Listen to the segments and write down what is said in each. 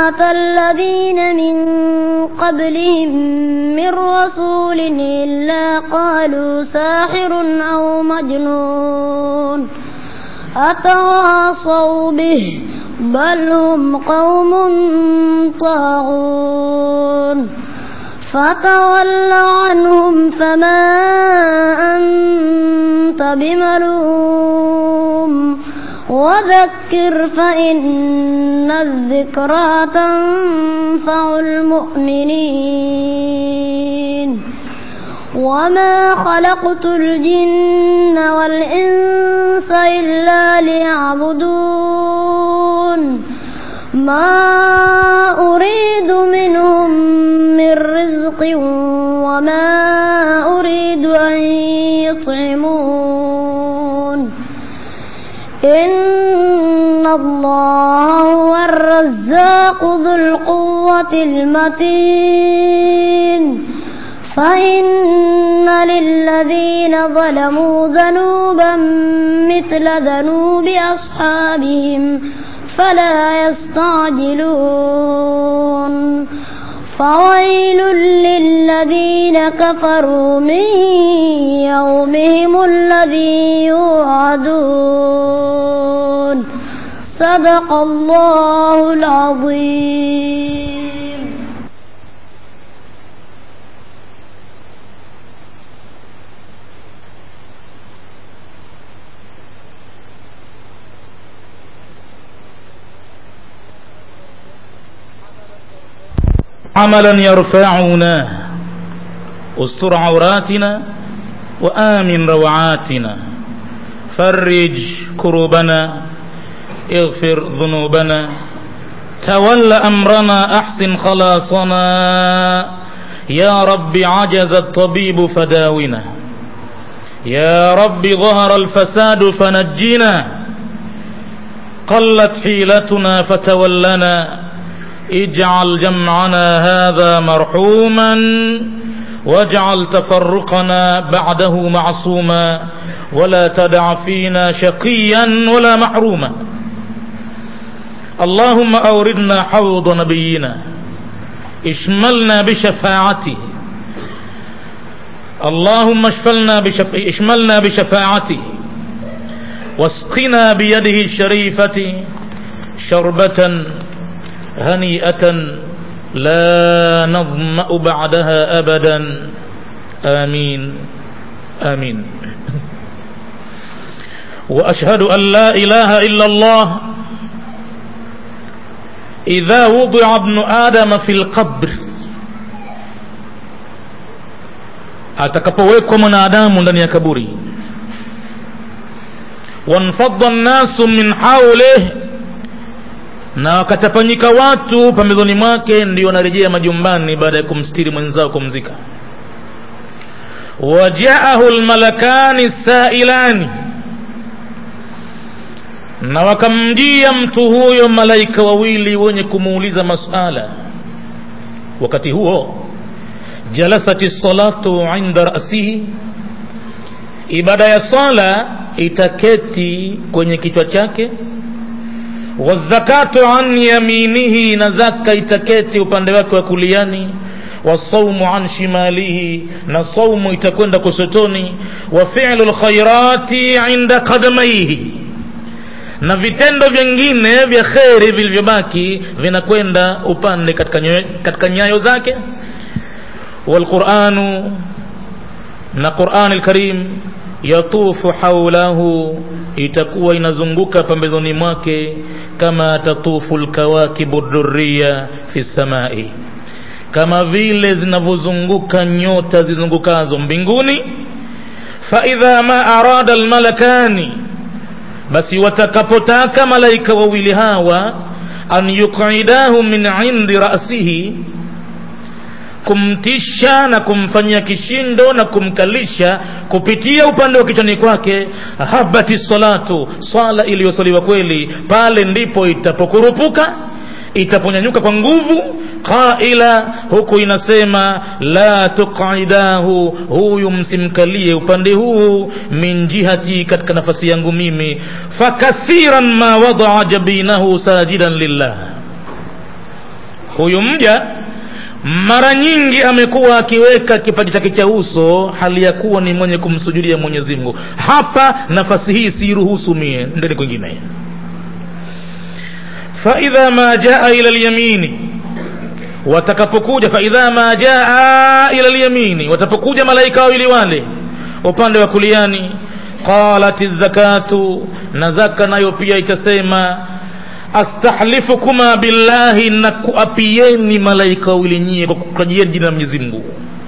أتى الذين من قبلهم من رسول إلا قالوا ساحر أو مجنون أتواصوا به بل هم قوم طاغون فتول عنهم فما أنت بملوم وذكر فإن الذكرى تنفع المؤمنين وما خلقت الجن والإنس إلا ليعبدون ما أريد منهم من رزق وما أريد أن يطعمون إن الله هو الرزاق ذو القوة المتين فإن للذين ظلموا ذنوبا مثل ذنوب أصحابهم فلا يستعجلون فويل للذين كفروا من يومهم الذي يوعدون صدق الله العظيم عملا يرفعنا استر عوراتنا وآمن روعاتنا فرج كروبنا اغفر ذنوبنا تول أمرنا أحسن خلاصنا يا رب عجز الطبيب فداونا يا رب ظهر الفساد فنجنا قلت حيلتنا فتولنا اجعل جمعنا هذا مرحوما واجعل تفرقنا بعده معصوما ولا تدع فينا شقيا ولا محروما اللهم أوردنا حوض نبينا اشملنا بشفاعته اللهم اشفلنا بشف... اشملنا بشفاعته واسقنا بيده الشريفة شربة هنيئة لا نظمأ بعدها أبدا آمين آمين وأشهد أن لا إله إلا الله إذا وضع ابن آدم في القبر atakapowekwa mwanadamu ndani ya kaburi wanfadda nnasu min haulih na wakatapanyika watu pambezoni mwake ndio wanarejea majumbani baada ya kumstiri mwenzao kumzika wajaahu lmalakani sailani na wakamjia mtu huyo malaika wawili wenye kumuuliza masala wakati huo jalasati salatu inda rasihi ibada ya sala itaketi kwenye kichwa chake wazakatu an yaminihi na zaka itaketi upande wake wa kuliani wasaumu an shimalihi na saumu itakwenda kusotoni wa fi'lu lkhairati inda qadamaihi na vitendo vingine vya kheri vilivyobaki vinakwenda upande katika, nyo, katika nyayo zake walquranu na qurani lkarim yatufu haulahu itakuwa inazunguka pambezoni mwake kama tatufu lkawakibu durriya fi samai kama vile zinavyozunguka nyota zizungukazo mbinguni faidha ma arada almalakani basi watakapotaka malaika wawili hawa an yuqidahu min indi rasihi kumtisha na kumfanyia kishindo na kumkalisha kupitia upande wa kichwani kwake habati salatu swala iliyosaliwa kweli pale ndipo itapokurupuka itaponyanyuka kwa nguvu qaila huku inasema la tuqidahu huyu msimkalie upande huu min jihati katika nafasi yangu mimi fakathiran ma wadaa jabinahu sajidan lillah huyu mja mara nyingi amekuwa akiweka kipaji chake cha uso hali ya kuwa ni mwenye kumsujudia mwenyezi mungu hapa nafasi hii siiruhusu mie ndeni kwingine faidha ma jaa ila lyamini watakapokuja faidha ma jaa ila lyamini watapokuja malaika wawili wale upande wa kuliani qalat zakatu na zaka nayo pia itasema astahlifukuma billahi na kuapieni malaika wawili nyie kwa kutajieni jina la mwenyezi mungu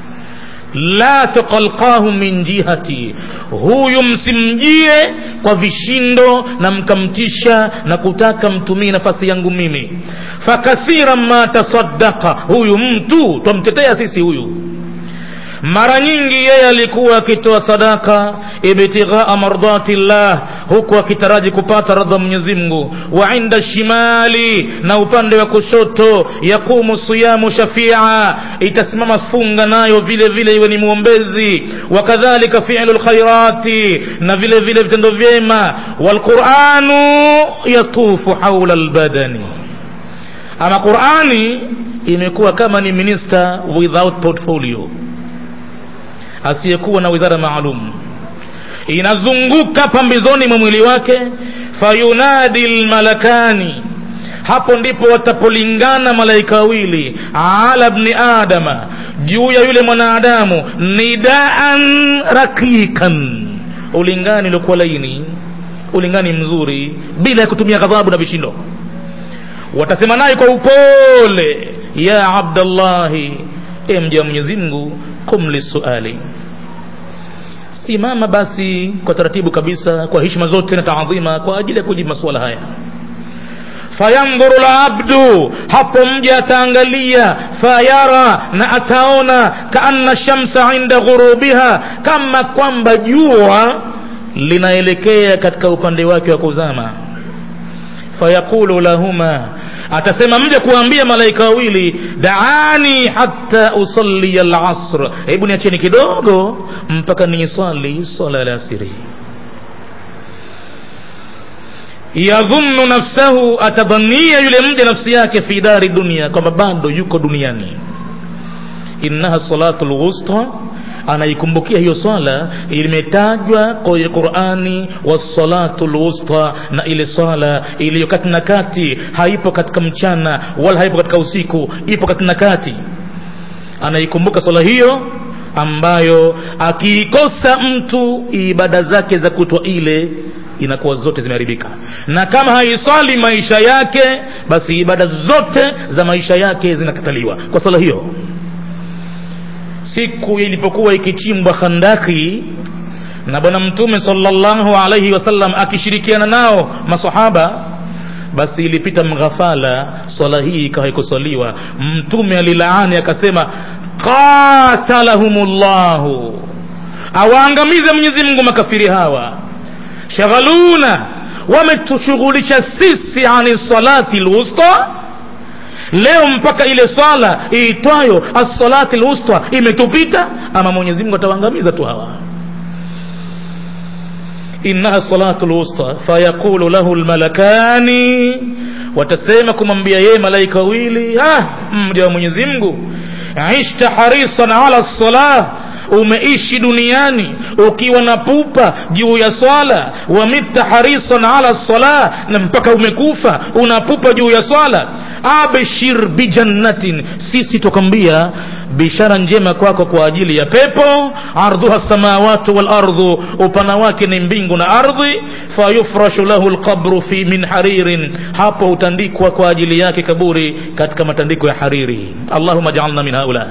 la tuqalqahu min jihati huyu msimjie kwa vishindo na mkamtisha na kutaka mtumie nafasi yangu mimi fakathira ma tasaddaqa huyu mtu twamtetea sisi huyu mara nyingi yeye alikuwa akitoa sadaka ibtighaa mardati llah huku akitaraji kupata radha Mwenyezi Mungu wa inda shimali na upande wa kushoto yaqumu siyamu shafia itasimama funga nayo vile vile iwe ni muombezi wakadhalika fi'lu lkhairati na vile vile vitendo vyema walquranu yatufu haula albadani ama qurani imekuwa kama ni minister without portfolio asiyekuwa na wizara maalum inazunguka pambizoni mwa mwili wake fayunadi lmalakani hapo ndipo watapolingana malaika wawili ala bni adama juu ya yule mwanadamu nidaan rakikan ulingani uliokuwa laini ulingani mzuri bila ya kutumia ghadhabu na vishindo watasema naye kwa upole ya abdallahi e mja wa mwenyezi mungu qum lisuali simama basi kwa taratibu kabisa kwa heshima zote na taadhima kwa ajili ya kujibu masuala haya fayandhuru labdu hapo mja ataangalia fayara na ataona kaanna shamsa inda ghurubiha kama kwamba jua linaelekea katika upande wake wa kuzama fayaqulu lahuma atasema mja kuambia malaika wawili daani hatta usalli alasr hebu niacheni kidogo mpaka niiswali swala la asiri yadhunnu nafsahu atadhania yule mja nafsi yake fi dari dunia kwamba bado yuko duniani innaha salatu lwusta anaikumbukia hiyo swala imetajwa kwenye qurani wassalatu lwusta na ile swala iliyo kati na kati haipo katika mchana wala haipo katika usiku ipo kati na kati anaikumbuka swala hiyo ambayo akiikosa mtu ibada zake za kutwa ile inakuwa zote zimeharibika na kama haiswali maisha yake basi ibada zote za maisha yake zinakataliwa kwa swala hiyo siku ilipokuwa ikichimbwa khandaki na bwana mtume sallallahu alaihi wasallam akishirikiana nao masahaba basi ilipita mghafala swala hii ikawa ikuswaliwa mtume alilaani akasema qatalahumullahu awaangamize mwenyezi mungu makafiri hawa shaghaluna wametushughulisha sisi ani salati lwusta leo mpaka ile swala iitwayo assalati lwusta imetupita ama mwenyezi mungu atawaangamiza tu hawa innaha salatu lwusta fayaqulu lahu lmalakani watasema kumwambia yeye malaika wawili ah, mja wa mwenyezi mungu ishta harisan ala lsalah umeishi duniani ukiwa na pupa juu ya swala wamitta harisan ala salah na mpaka umekufa unapupa juu ya swala abshir bijannatin sisi tukwambia bishara njema kwako kwa ajili ya pepo ardhuha samawatu walardhu upana wake ni mbingu na ardhi fayufrashu lahu lqabru fi min haririn hapo hutandikwa kwa ajili yake kaburi katika matandiko ya hariri allahuma jaalna min haula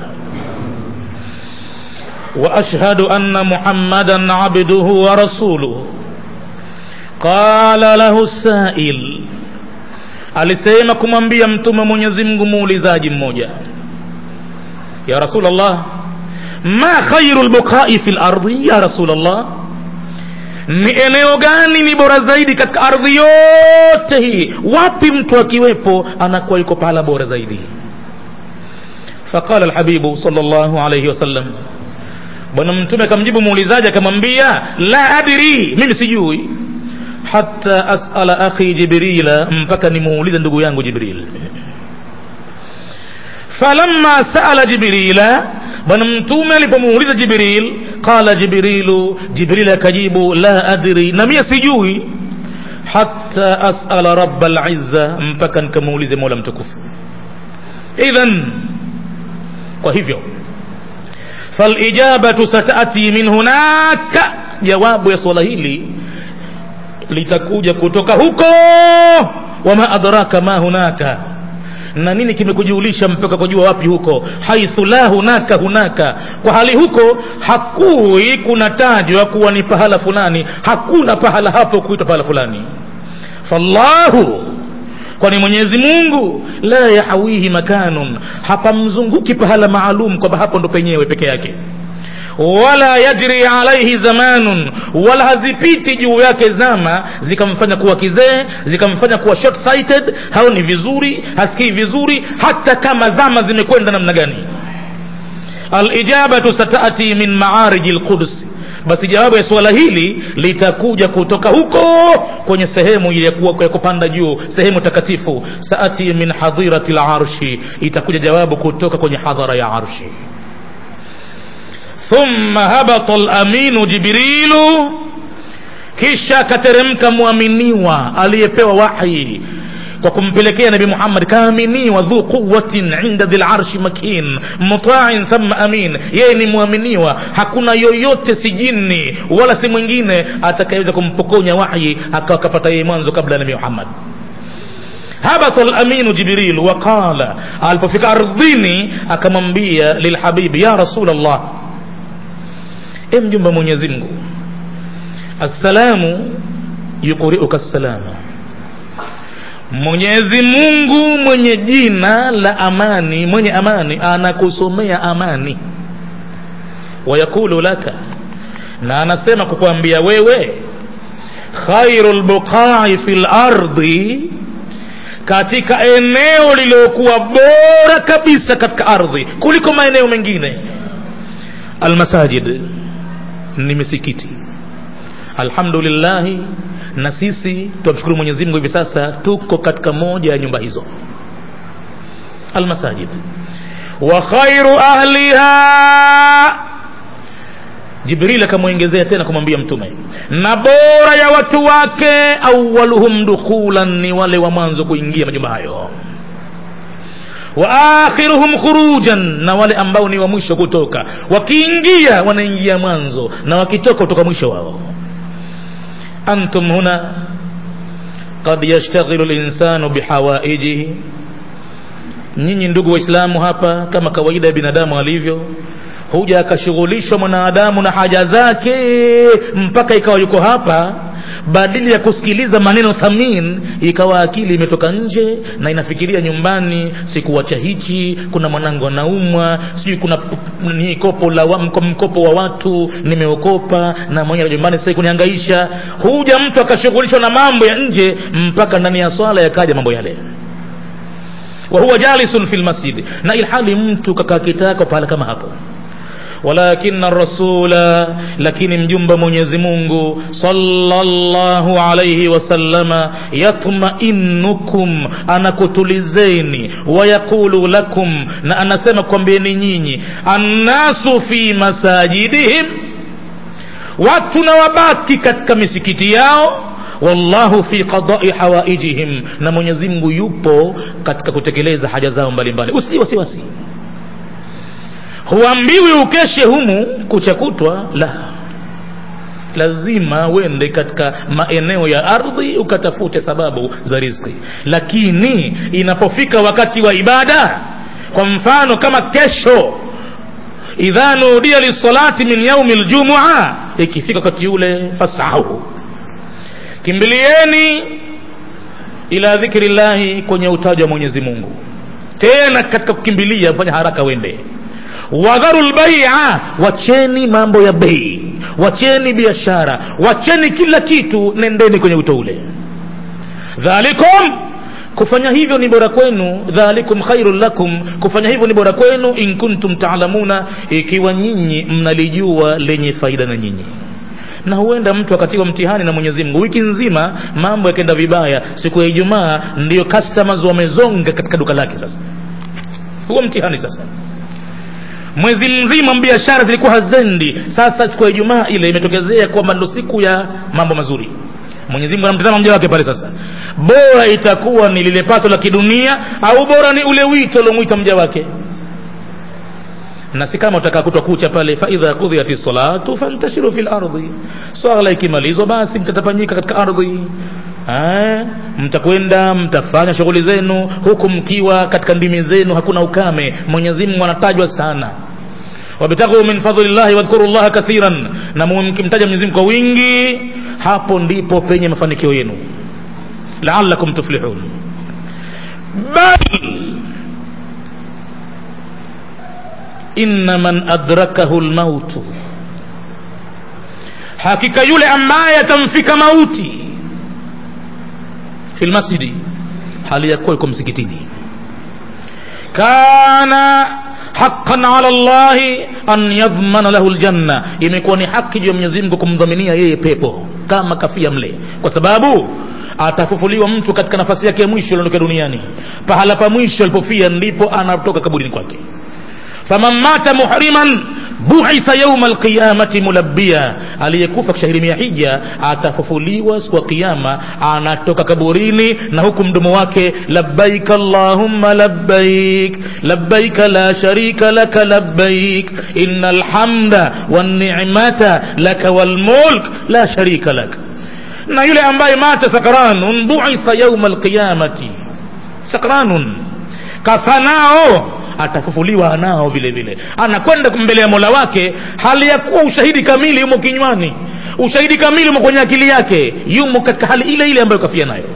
واشهد ان محمدا عبده ورسوله قال له السائل alisema kumwambia mtume mwenyezi mungu muulizaji mmoja ya rasulllah ma khairu lbuqai fi lardi ya rasulllah ni eneo gani ni bora zaidi katika ardhi yote hii wapi mtu akiwepo anakuwa yuko pahala bora zaidi faqala lhabibu sal llahu alaihi wasallam bwana mtume akamjibu muulizaji akamwambia la adri mimi sijui hata asala akhi jibrila mpaka nimuulize ndugu yangu jibril falamma saala jibrila bwana mtume alipomuuliza jibril qala jibrilu jibril akajibu la adri na mie sijui hatta asala raba lizza mpaka nikamuulize mola mtukufu idhan kwa hivyo falijabatu satati min hunaka jawabu ya swala hili litakuja kutoka huko wama adraka ma hunaka na nini kimekujulisha mpaka kujua wapi huko haithu la hunaka hunaka kwa hali huko hakui kunatajwa kuwa ni pahala fulani hakuna pahala hapo kuitwa pahala fulani fallahu kwani mwenyezi mungu la yahawihi makanun hapamzunguki pahala maalum kwamba hapo ndo penyewe peke yake wala yajri alaihi zamanun wala hazipiti juu yake zama zikamfanya kuwa kizee zikamfanya kuwa short sighted haoni vizuri hasikii vizuri hata kama zama zimekwenda namna gani alijabatu satati min maariji lqudsi basi jawabu ya suala hili litakuja kutoka huko kwenye sehemu ile ya kupanda juu sehemu takatifu saati min hadhirati larshi itakuja jawabu kutoka kwenye hadhara ya arshi thumma habata laminu jibrilu kisha akateremka mwaminiwa aliyepewa wahi kwa kumpelekea nabi muhammad kaaminiwa dhu quwatin inda dhi larshi makin mutain thumma amin yeye ni mwaminiwa hakuna yoyote si jini wala si mwingine atakayeweza kumpokonya wahyi akawa kapata yeye mwanzo kabla ya nabi muhammad habata laminu jibril waqala alipofika ardhini akamwambia lilhabibi ya rasul allah e mjumba mwenyezi mungu assalamu yuqriuka salama mwenyezi mungu mwenye jina la amani mwenye amani anakusomea amani wayakulu laka na anasema kukwambia wewe khairu lbuqai fi lardi katika eneo lililokuwa bora kabisa katika ardhi kuliko maeneo mengine almasajid ni misikiti alhamdulillahi na sisi tunamshukuru mwenyezi mungu hivi sasa tuko katika moja ya nyumba hizo almasajid wa khairu ahliha jibril akamwongezea tena kumwambia mtume na bora ya watu wake awaluhum dukhulan ni wale wa mwanzo kuingia majumba hayo wa akhiruhum khurujan na wale ambao ni wa mwisho kutoka wakiingia wanaingia mwanzo na wakitoka kutoka mwisho wao antum huna qad yashtaghilu linsanu bihawaijihi nyinyi ndugu waislamu hapa kama kawaida ya binadamu alivyo huja akashughulishwa mwanadamu na haja zake mpaka ikawa yuko hapa badili ya kusikiliza maneno thamin ikawa akili imetoka nje na inafikiria nyumbani sikuwacha hichi kuna mwanangu anaumwa sijui kuna ni kopo la wa, mkopo wa watu nimeokopa na mwenye nyumbani sasa kunihangaisha huja mtu akashughulishwa na mambo ya nje mpaka ndani ya swala yakaja mambo yale wa huwa jalisun fil masjid na ilhali mtu kakaa kitako pahala kama hapo ولكن الرسول لكن مجنب mwenyezi mungu sallallahu alayhi wasallama yatmainukum anakutulizeni wayaqulu lakum na anasema kwambieni nyinyi annasu fi masajidihim watu na wabaki katika misikiti yao wallahu fi qadai hawaijihim na mwenyezi mungu yupo katika kutekeleza haja zao mbalimbali usitie wasiwasi huambiwi ukeshe humu kuchakutwa la lazima uende katika maeneo ya ardhi ukatafute sababu za riziki lakini inapofika wakati wa ibada kwa mfano kama kesho idha nudia lisalati min yaumi ljumua ikifika wakati ule fasahu kimbilieni ila dhikri llahi kwenye utaji wa mwenyezi mungu tena katika kukimbilia fanya haraka wende wadharu lbaia wacheni mambo ya bei wacheni biashara wacheni kila kitu nendeni kwenye wito ule dhalikum kufanya hivyo ni bora kwenu dhalikum khairun lakum kufanya hivyo ni bora kwenu in kuntum taalamuna ikiwa nyinyi mnalijua lenye faida na nyinyi na huenda mtu akatiwa mtihani na mwenyezi mungu wiki nzima mambo yakenda vibaya siku ya ijumaa ndiyo customers wamezonga katika duka lake sasa huo mtihani sasa mwezi mzima biashara zilikuwa hazendi sasa siku ya ijumaa ile imetokezea kwamba ndo siku ya mambo mazuri mwenyezi mungu anamtazama mja wake pale sasa bora itakuwa ni lile pato la kidunia au bora ni ule wito uliomwita mja wake na si kama utakaa kutwa kucha pale faidha kudhiyati salatu fantashiru fi lardhi swala ikimalizwa basi mtatapanyika katika ardhi Ah, mtakwenda mtafanya shughuli zenu huku mkiwa katika ndimi zenu hakuna ukame mwenyezi mungu anatajwa sana wabtaghu min fadlillahi wadhkuru llaha kathiran na mkimtaja mwenyezi mungu kwa wingi hapo ndipo penye mafanikio yenu laalakum tuflihun bal inna man adrakahu lmautu hakika yule ambaye atamfika mauti fi lmasjidi hali ya kuwa yuko msikitini kana haqqan ala llahi an yadhmana lahu ljanna imekuwa ni haki juu ya mwenyezi mungu kumdhaminia yeye pepo kama kafia mle kwa sababu atafufuliwa mtu katika nafasi yake ya mwisho aliondoka duniani pahala pa mwisho alipofia ndipo anatoka kaburini kwake faman mata muhriman buitha yauma alqiyamati mulabbiya aliyekufa kishahirimia hija atafufuliwa siku ya kiyama anatoka kaburini na huku mdomo wake labbaik allahumma labbaik labbaik la sharika laka labbaik inna alhamda wannicmata laka walmulk la sharika lak na yule ambaye mata sakranun buitha yauma alqiyamati sakranun kafanao atafufuliwa nao vile vile anakwenda mbele ya mola wake hali ya kuwa ushahidi kamili yumo kinywani ushahidi kamili umo kwenye akili yake yumo katika hali ile ile ambayo kafia nayo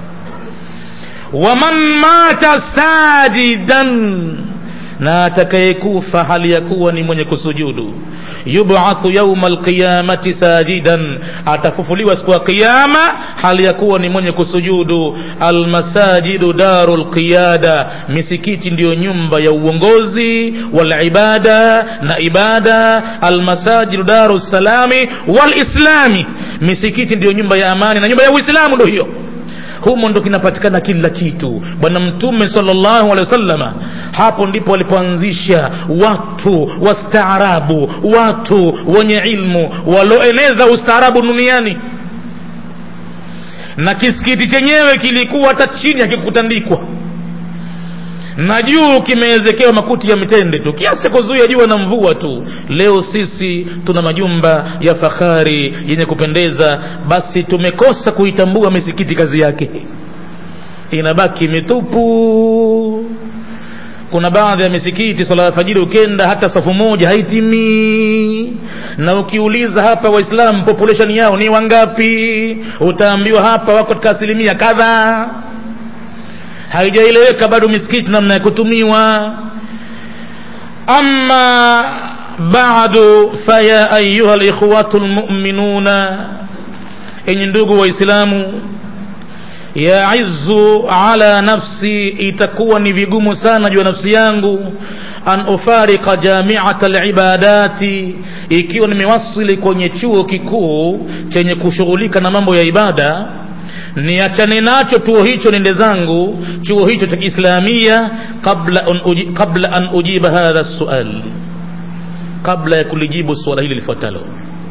waman mata sajidan na atakayekufa hali ya kuwa ni mwenye kusujudu yubathu yauma alqiyamati sajidan atafufuliwa siku ya qiyama hali ya kuwa ni mwenye kusujudu almasajidu daru lqiyada misikiti ndiyo nyumba ya uongozi walibada na ibada almasajidu daru salami walislami misikiti ndiyo nyumba ya amani na nyumba ya uislamu ndo hiyo humo ndo kinapatikana kila kitu bwana mtume sallallahu alaihi wasallama hapo ndipo walipoanzisha watu wastaarabu watu wenye ilmu walioeneza ustaarabu duniani na kisikiti chenyewe kilikuwa hata chini hakikutandikwa na juu kimewezekewa makuti ya mitende tu kiasi kuzuia jua na mvua tu leo sisi tuna majumba ya fahari yenye kupendeza basi tumekosa kuitambua misikiti kazi yake inabaki mitupu kuna baadhi ya misikiti swala ya fajiri ukenda hata safu moja haitimii na ukiuliza hapa waislamu population yao ni wangapi utaambiwa hapa wako katika asilimia kadhaa haijaeleweka bado misikiti namna ya kutumiwa ama badu faya ayuha likhwatu lmuminuna enyi ndugu waislamu yaizu ala nafsi itakuwa ni vigumu sana juu ya nafsi yangu an ufarika jamiata libadati ikiwa nimewasili kwenye chuo kikuu chenye kushughulika na mambo ya ibada niachane nacho chuo hicho nende zangu chuo hicho cha kiislamia qabla an, uji, qabla an ujiba hadha sual kabla ya kulijibu suala hili lifuatalo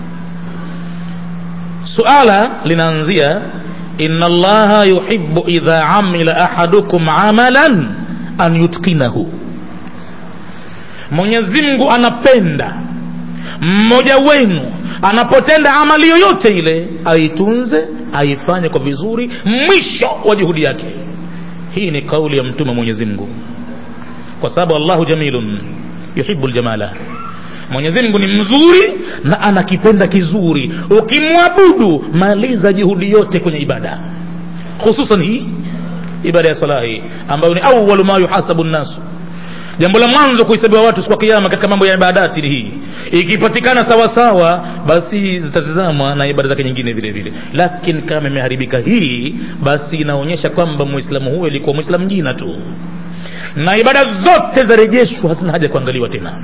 suala linaanzia inna allaha yuhibbu idha amila ahadukum amalan an yutqinahu mwenyezi mungu anapenda mmoja wenu anapotenda amali yoyote ile aitunze aifanye kwa vizuri mwisho wa juhudi yake hii ni kauli ya mtume mwenyezi mungu kwa sababu allahu jamilun yuhibu ljamala mwenyezi mungu ni mzuri na anakipenda kizuri ukimwabudu maliza juhudi yote kwenye ibada hususan hii ibada ya sala hii ambayo ni awalu ma yuhasabu nnasu jambo la mwanzo kuhesabiwa watu siku ya kiyama katika mambo ya ibadati ni hii ikipatikana sawasawa basi zitatizamwa na ibada zake nyingine vile vile lakini kama imeharibika hii basi inaonyesha kwamba muislamu huyo ilikuwa muislamu jina tu na ibada zote zarejeshwa hazina haja kuangaliwa tena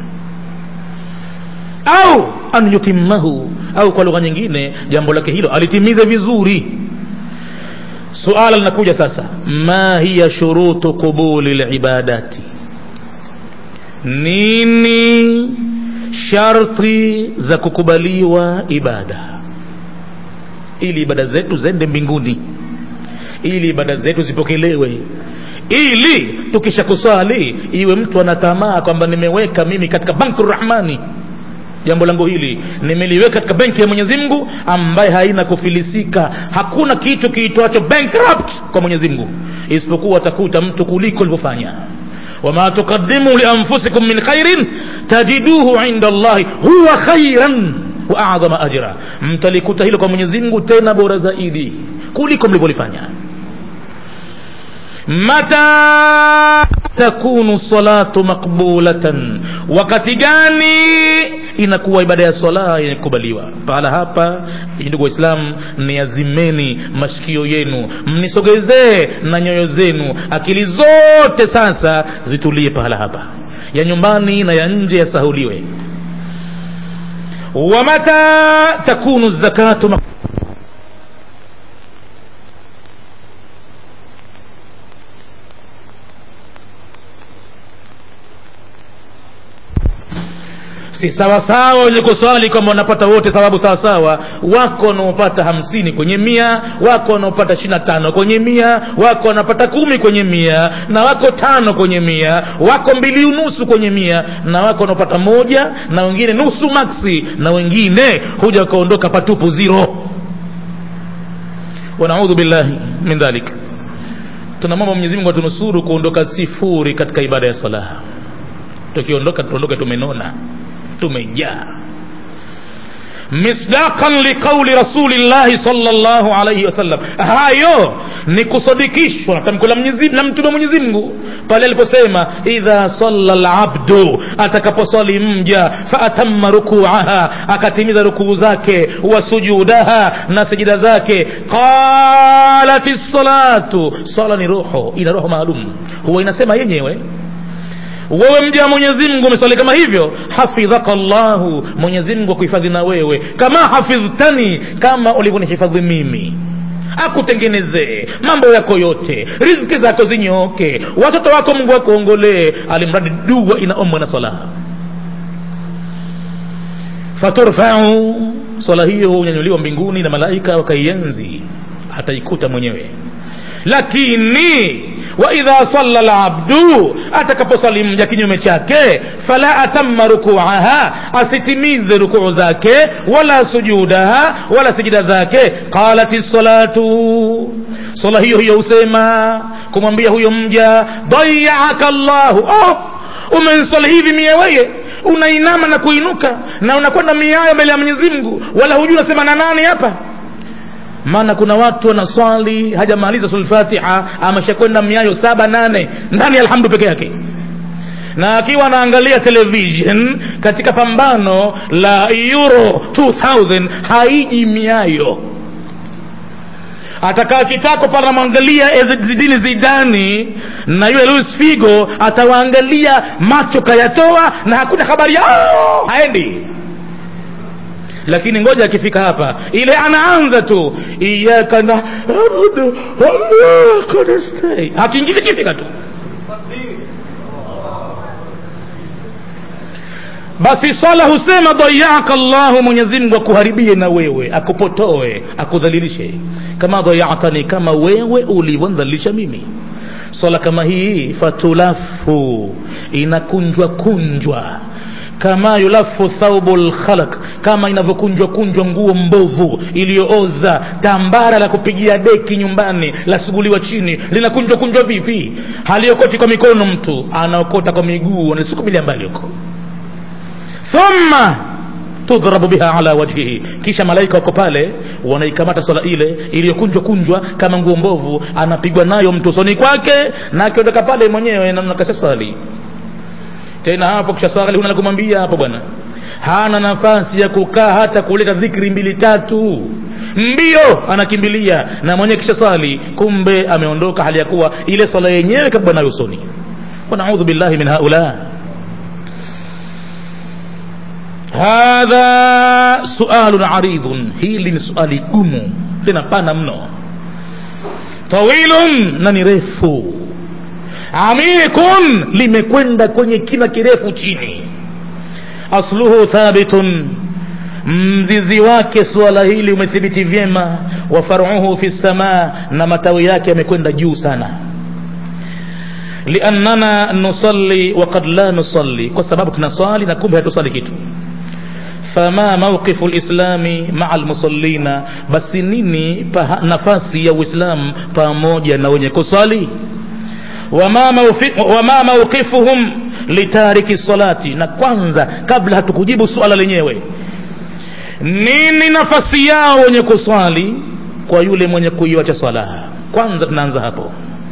au an yutimmahu au kwa lugha nyingine jambo lake hilo alitimize vizuri suala linakuja sasa ma hiya shurutu qubuli libadati nini sharti za kukubaliwa ibada ili ibada zetu zende mbinguni ili ibada zetu zipokelewe ili tukisha kuswali iwe mtu anatamaa kwamba nimeweka mimi katika banku rahmani jambo langu hili nimeliweka katika benki ya mwenyezi mungu ambaye haina kufilisika hakuna kitu kiitwacho bankrupt kwa mwenyezi mungu isipokuwa atakuta mtu kuliko alivyofanya wama tuqaddimu lianfusikum min khairin tajiduhu inda llahi huwa khairan wa adhama ajra mtalikuta hilo kwa mwenyezi mungu tena bora zaidi kuliko mlivyolifanya mata takunu salatu maqbulatan wakati gani inakuwa ibada ya swala yenye kukubaliwa pahala hapa ndugu waislamu niazimeni mashikio yenu mnisogezee na nyoyo zenu akili zote sasa zitulie pahala hapa ya nyumbani na ya nje yasahuliwe wamata takunu zakatu maq- si sawasawa wenye kuswali kwamba wanapata wote thawabu sawasawa wako wanaopata hamsini kwenye mia wako wanaopata ishiri na tano kwenye mia wako wanapata kumi kwenye mia na wako tano kwenye mia wako mbili unusu kwenye mia na wako wanaopata moja na wengine nusu maksi na wengine huja wakaondoka patupu zero wanaudhu billahi min dhalik tunamwomba mwenyezi mungu atunusuru kuondoka sifuri katika ibada ya sala tukiondoka tuondoke tumenona tumejaa misdaqan liqauli rasulillahi sallallahu alayhi wasallam hayo ni kusadikishwa na tamko la Mwenyezi na mtume Mwenyezi Mungu pale aliposema idha salla labdu atakaposwali mja faatamma rukuaha akatimiza rukuu zake wa sujudaha na sijida zake qalat salatu sala ni roho ina roho maalum huwa inasema yenyewe wewe mja wa mwenyezi mungu umeswali kama hivyo hafidhaka llahu mwenyezi mungu akuhifadhi na wewe kama hafidhtani kama ulivyonihifadhi mimi akutengenezee mambo yako yote riziki zako zinyooke watoto wako mungu akuongolee alimradi dua inaombwa na swala faturfau swala hiyo hunyanyuliwa mbinguni na malaika wakaienzi ataikuta mwenyewe lakini waidha salla labdu atakaposali mja kinyume chake fala atamma rukuaha asitimize rukuu zake wala sujudaha wala sijida zake qalat salatu sala hiyo hiyo husema kumwambia huyo mja dayaaka llahu oh, umensali hivi mie weye unainama na kuinuka na unakwenda miayo mbele ya mwenyezi mungu wala hujui unasema na nani hapa maana kuna watu wanaswali hajamaliza sulfatiha ameshakwenda miayo saba nane ndani ya alhamdu peke yake na akiwa anaangalia television katika pambano la euro 2000 haiji miayo atakaa kitako pale anamwangalia zidini zidani na yule luis figo atawaangalia macho kayatoa na hakuna habari yao haendi lakini ngoja akifika hapa ile anaanza tu iyaka naabudu waiaka nastai akiingiza kifika tu basi sala husema dayaka llahu mwenyezimngu akuharibie na wewe akupotoe akudhalilishe kama dayatani kama wewe ulivyondhalilisha mimi swala kama hii fatulafu inakunjwa kunjwa kama yulafu thaubu lkhalaq kama inavyokunjwa kunjwa nguo mbovu iliyooza tambara la kupigia deki nyumbani lasuguliwa chini linakunjwa kunjwa vipi haliokoti kwa mikono mtu anaokota kwa miguu anasukumilia mbali huko thumma tudhrabu biha ala wajhihi kisha malaika wako pale wanaikamata swala ile iliyokunjwa kunjwa kama nguo mbovu anapigwa nayo mtu usoni kwake na akiondoka pale mwenyewe namnakasha swali tena hapo kisha swali huna la kumwambia hapo bwana hana nafasi ya kukaa hata kuleta dhikri mbili tatu mbio anakimbilia na mwenyewe kisha swali kumbe ameondoka hali ya kuwa ile swala yenyewe kabwa nayo usoni wanaudhu billahi min haula hadha sualun aridhun hili ni suali gumu tena pana mno tawilun na ni refu amikun limekwenda kwenye kina kirefu chini asluhu thabitun mzizi wake suala hili umethibiti vyema wa faruhu fi samaa na matawi yake yamekwenda juu sana liannana nusalli wakad la nusalli kwa sababu tunaswali na kumbe hatuswali kitu fama mauqifu lislami maa lmusallina basi nini paha, nafasi ya uislamu pamoja na wenye kuswali wama, maufi, wama mauqifuhum litariki salati na kwanza kabla hatukujibu suala lenyewe nini nafasi yao wenye kuswali kwa yule mwenye kuiwacha swala kwanza tunaanza hapo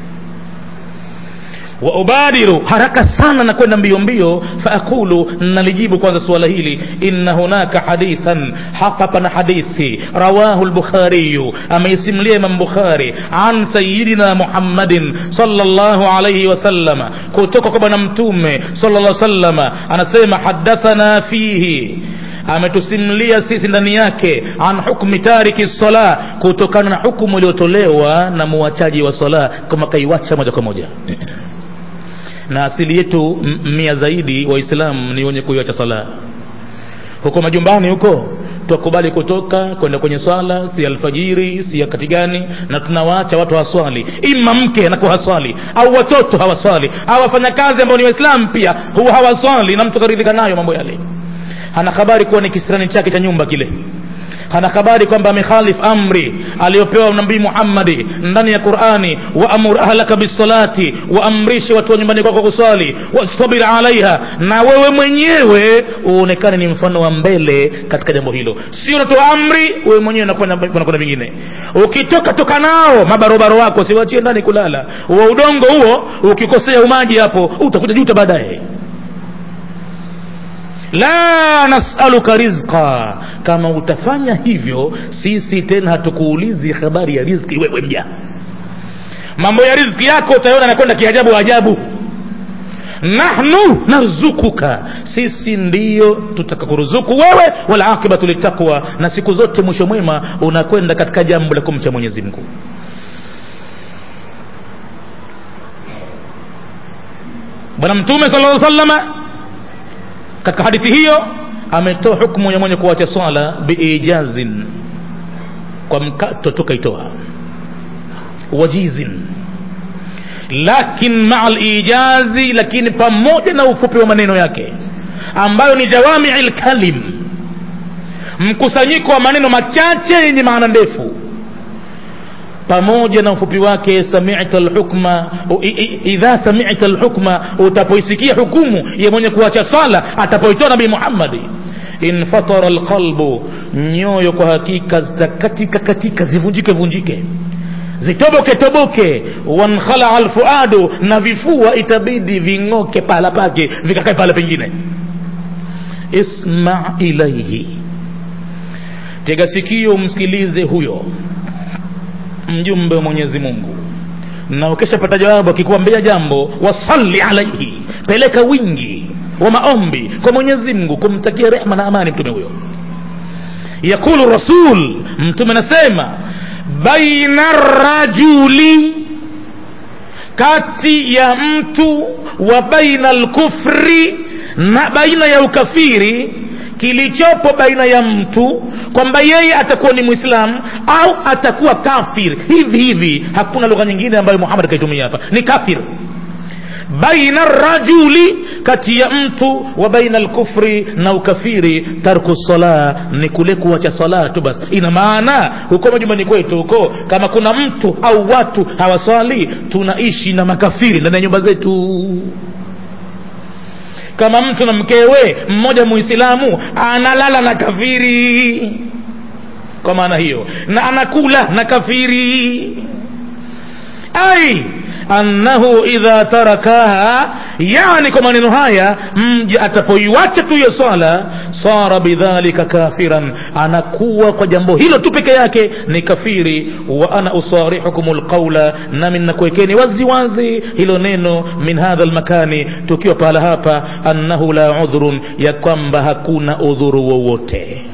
wa ubadiru haraka sana na kwenda mbio mbio faakulu nalijibu kwanza suala hili inna hunaka hadithan hapa pana hadithi rawahu lbukhariyu ameisimulia imam bukhari an sayidina muhammadin salllahu alaihi wasallama kutoka kwa bwana mtume sallallahu sallama anasema hadathana fihi ametusimulia sisi ndani yake an hukmi tariki sala kutokana na hukumu iliyotolewa na muwachaji wa sala kama kaiwacha moja kwa moja na asili yetu mia zaidi waislamu ni wenye kuiwacha sala huko majumbani huko twakubali kutoka kwenda kwenye swala si alfajiri si wakati gani na tunawaacha watu hawaswali ima mke anakuwa haswali au watoto hawaswali au wafanyakazi ambao ni waislamu pia huwa hawaswali na mtu karidhika nayo mambo yale hana habari kuwa ni kisirani chake cha nyumba kile hana habari kwamba amekhalif amri aliyopewa nabii muhammadi ndani ya qurani waamur ahlaka bisalati waamrishe watu wa nyumbani kwako kuswali wastabir alaiha na wewe mwenyewe uonekane ni mfano wa mbele katika jambo hilo sio unatoa amri wewe mwenyewe unakwenda vingine ukitoka toka nao mabarobaro wako siwachie ndani kulala wa udongo huo ukikosea umaji hapo utakuja juta baadaye la nasaluka rizqa kama utafanya hivyo sisi tena hatukuulizi habari ya rizki wewe mja mambo ya rizki yako utaona nakwenda kiajabu ajabu nahnu narzukuka sisi ndiyo tutakakuruzuku wewe wala aqibatu litaqwa na siku zote mwisho mwema unakwenda katika jambo la kumcha mwenyezi mungu bwana mtume sala lla salama katika hadithi hiyo ametoa hukumu ya mwenye kuacha swala biijazin kwa mkato tukaitoa wajizin lakin maa lijazi lakini pamoja na ufupi wa maneno yake ambayo ni jawamii lkalim mkusanyiko wa maneno machache yenye maana ndefu pamoja na ufupi wake samita lhukma idha samita lhukma utapoisikia hukumu ya mwenye kuacha swala atapoitoa nabii muhammadi infatara lqalbu nyoyo kwa hakika zitakatika katika zivunjike vunjike zitoboke toboke wankhalaa lfuadu na vifua itabidi ving'oke pahala pake vikakae pahala pengine isma ilaihi tega sikio msikilize huyo mjumbe wa mwenyezi mungu na ukishapata jawabu akikuambia jambo wasalli alaihi peleka wingi wa maombi kwa mwenyezi mungu kumtakia rehma na amani mtume huyo yakulu rasul mtume anasema baina rajuli kati ya mtu wa baina lkufri na baina ya ukafiri kilichopo baina ya mtu kwamba yeye atakuwa ni mwislamu au atakuwa kafir hivi hivi hakuna lugha nyingine ambayo muhammad akaitumia hapa ni kafir baina rajuli kati ya mtu wa baina lkufri na ukafiri tarku sala ni kule kuwacha sala tu basi ina maana huko majumbani kwetu huko kama kuna mtu au watu hawaswali tunaishi na makafiri ndani ya nyumba zetu kama mtu na mkewe mmoja muislamu analala na kafiri kwa maana hiyo na anakula na kafiri ai annahu idha tarakaha yani kwa maneno haya mja atapoiwacha tu hiyo swala sara bidhalika kafiran anakuwa kwa jambo hilo tu peke yake ni kafiri wa ana usarihukum lqaula nami nakuwekeni waziwazi hilo neno min hadha lmakani tukiwa pahala hapa annahu la udhrun ya kwamba hakuna udhuru wowote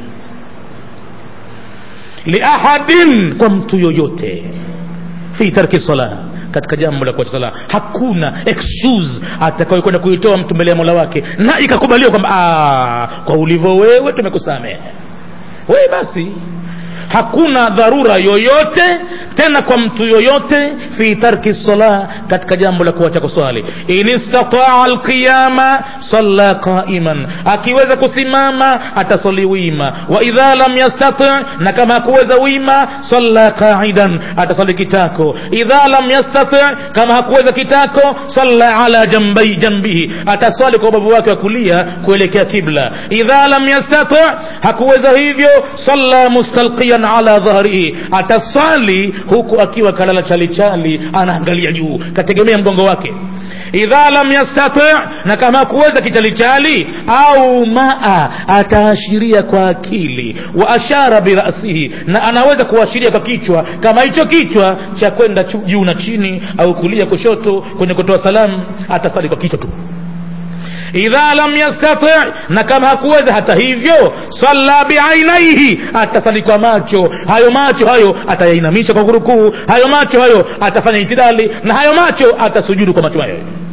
liahadin kwa mtu yoyote fi tarki salah katika jambo la kuacha sala hakuna excuse atakayokwenda kuitoa mtu mbele ya mola wake na ikakubaliwa kwamba "Ah, kwa ulivyo wewe tumekusamehe wewe basi hakuna dharura yoyote tena kwa mtu yoyote fi tarki sala katika jambo la kuacha kuswali in istataa alqiyama salla qaiman akiweza kusimama atasali wima wa idha lam yastati na kama hakuweza wima salla qaidan atasali kitako idha lam yastati kama hakuweza kitako salla ala jambai jambihi ataswali kwa ubavu wake wa kulia kuelekea kibla idha lam yastati hakuweza hivyo salla mustalqiyan ala dhahrihi atasali huku akiwa kalala chalichali anaangalia juu kategemea mgongo wake idha lam yastati na kama hakuweza kichalichali au maa ataashiria kwa akili wa ashara birasihi na anaweza kuashiria kwa kichwa kama hicho kichwa cha kwenda chu- juu na chini au kulia kushoto kwenye kutoa salamu atasali kwa kichwa tu idha lam yastati na kama hakuweza hata hivyo salla biainaihi atasali kwa macho hayo macho hayo atayainamisha kwa kurukuu hayo macho hayo atafanya itidali na hayo macho atasujudu kwa macho hayo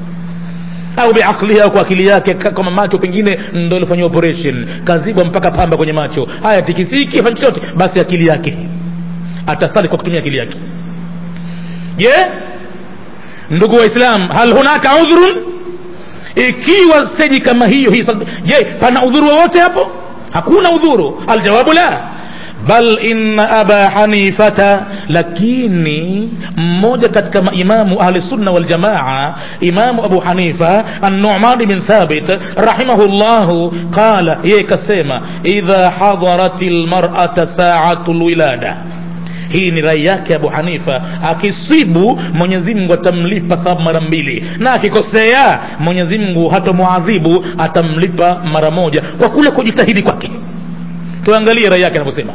au biaqlihi au kwa akili yake ka- kama macho pengine ndo ilifanyia operation kazibwa mpaka pamba kwenye macho haya tikisiki fanya chochote basi akili yake atasali kwa kutumia akili yake je ndugu waislam hal hunaka udhrun ikiwa steji kama hiyo hii sal- je pana udhuru wowote hapo hakuna udhuru aljawabu la bal inna aba hanifata lakini mmoja katika maimamu ahli sunna wal jamaa imamu abu hanifa an-nu'man bin thabit rahimahullahu qala yeye kasema idha hadaratil mar'ata sa'atul wilada hii ni rai yake abu hanifa akisibu mwenyezi mungu atamlipa thawabu mara mbili na akikosea mwenyezi mungu hatamuadhibu atamlipa mara moja kwa kule kujitahidi kwake tuangalie rai yake anavyosema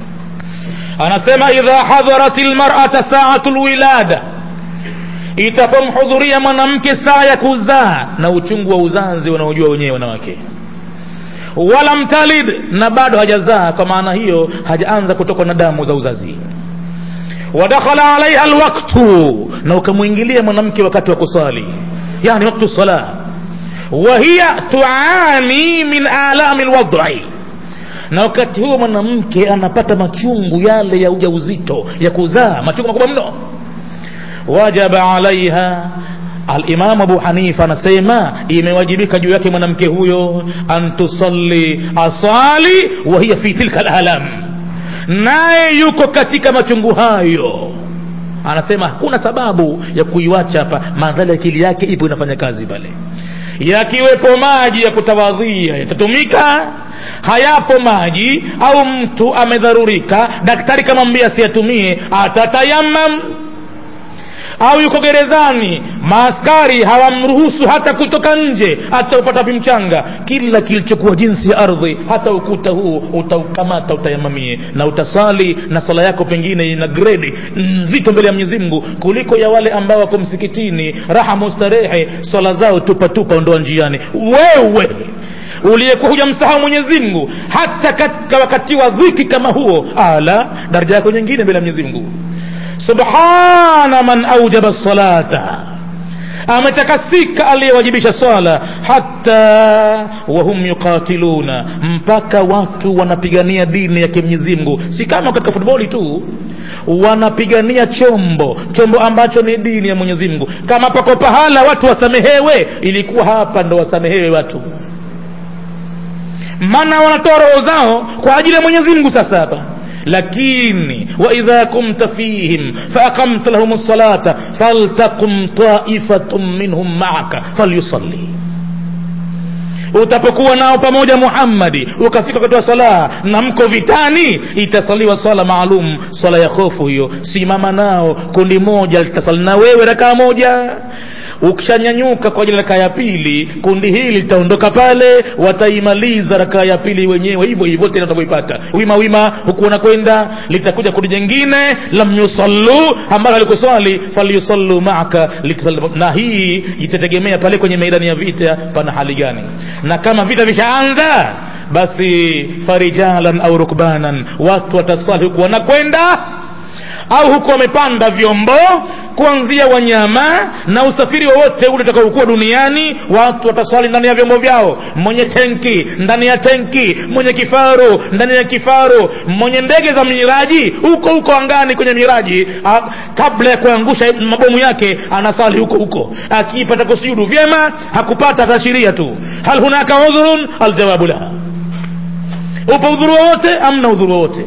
anasema idha hadharat lmarata saatu lwilada itapomhudhuria mwanamke saa ya kuzaa na uchungu wa uzazi wanaojua wenyewe wanawake wala mtalid na bado hajazaa kwa maana hiyo hajaanza kutokwa na damu za uzazi wadakhala alaiha alwaktu na ukamwingilia mwanamke wakati wa kusali yani waktu sala wahiya tuani min alami lwadai na wakati huo mwanamke anapata machungu yale ya ujauzito ya kuzaa machungu makubwa mno wajaba alaiha alimamu abu hanifa anasema imewajibika juu yake mwanamke huyo an tusalli asali wa hiya fi tilka alalam naye yuko katika machungu hayo anasema hakuna sababu ya kuiwacha hapa madhali akili yake ipo inafanya kazi pale yakiwepo maji ya kutawadhia yatatumika hayapo maji au mtu amedharurika daktari kamwambia asiyatumie atatayamam au yuko gerezani maaskari hawamruhusu hata kutoka nje hata upata wapi mchanga kila kilichokuwa jinsi ya ardhi hata ukuta huu utaukamata utayamamie na utasali na swala yako pengine ina gredi nzito mbele ya mwenyezi mungu kuliko ya wale ambao wako msikitini raha mustarehe swala zao tupatupa ondoa njiani wewe uliyekuwa hujamsahau mwenyezi mungu hata katika wakati wa dhiki kama huo ala daraja yako nyingine mbele ya mwenyezi mungu subhana man aujaba salata ametakasika aliyewajibisha swala hata wahum yuqatiluna mpaka watu wanapigania dini ya kimwenyezi mungu si kama katika futboli tu wanapigania chombo chombo ambacho ni dini ya mwenyezi mungu kama pako pahala watu wasamehewe ilikuwa hapa ndo wasamehewe watu maana wanatoa roho zao kwa ajili ya mwenyezi mungu sasa hapa lakini waidha kumta fihim faaqamta lahum lsalata faltaqum taifatun minhum maaka falyusalli utapokuwa nao pamoja muhammadi ukafika wakati wa sala na mko vitani itasaliwa swala maalum swala ya hofu hiyo simama nao kundi moja litasali na wewe rakaa moja ukishanyanyuka kwa ajili ya rakaa ya pili kundi hili litaondoka pale wataimaliza rakaa ya pili wenyewe hivyo hivyo tena utavyoipata wima wima huku unakwenda litakuja kundi jingine lam yusallu ambalo alikuswali falyusallu maaka litasali na hii itategemea pale kwenye meidani ya vita pana hali gani na kama vita vishaanza basi farijalan au rukbanan watu wataswali huku wanakwenda au huko wamepanda vyombo kuanzia wanyama na usafiri wowote ule utakaokuwa duniani watu wataswali ndani ya vyombo vyao mwenye tenki ndani ya tenki mwenye kifaru ndani ya kifaru mwenye ndege za miraji huko huko angani kwenye miraji a, kabla ya kuangusha mabomu yake anasali huko huko akipata kusujudu vyema hakupata ataashiria tu hal hunaka udhurun aljawabu laha upo udhuru wowote amna udhuru wowote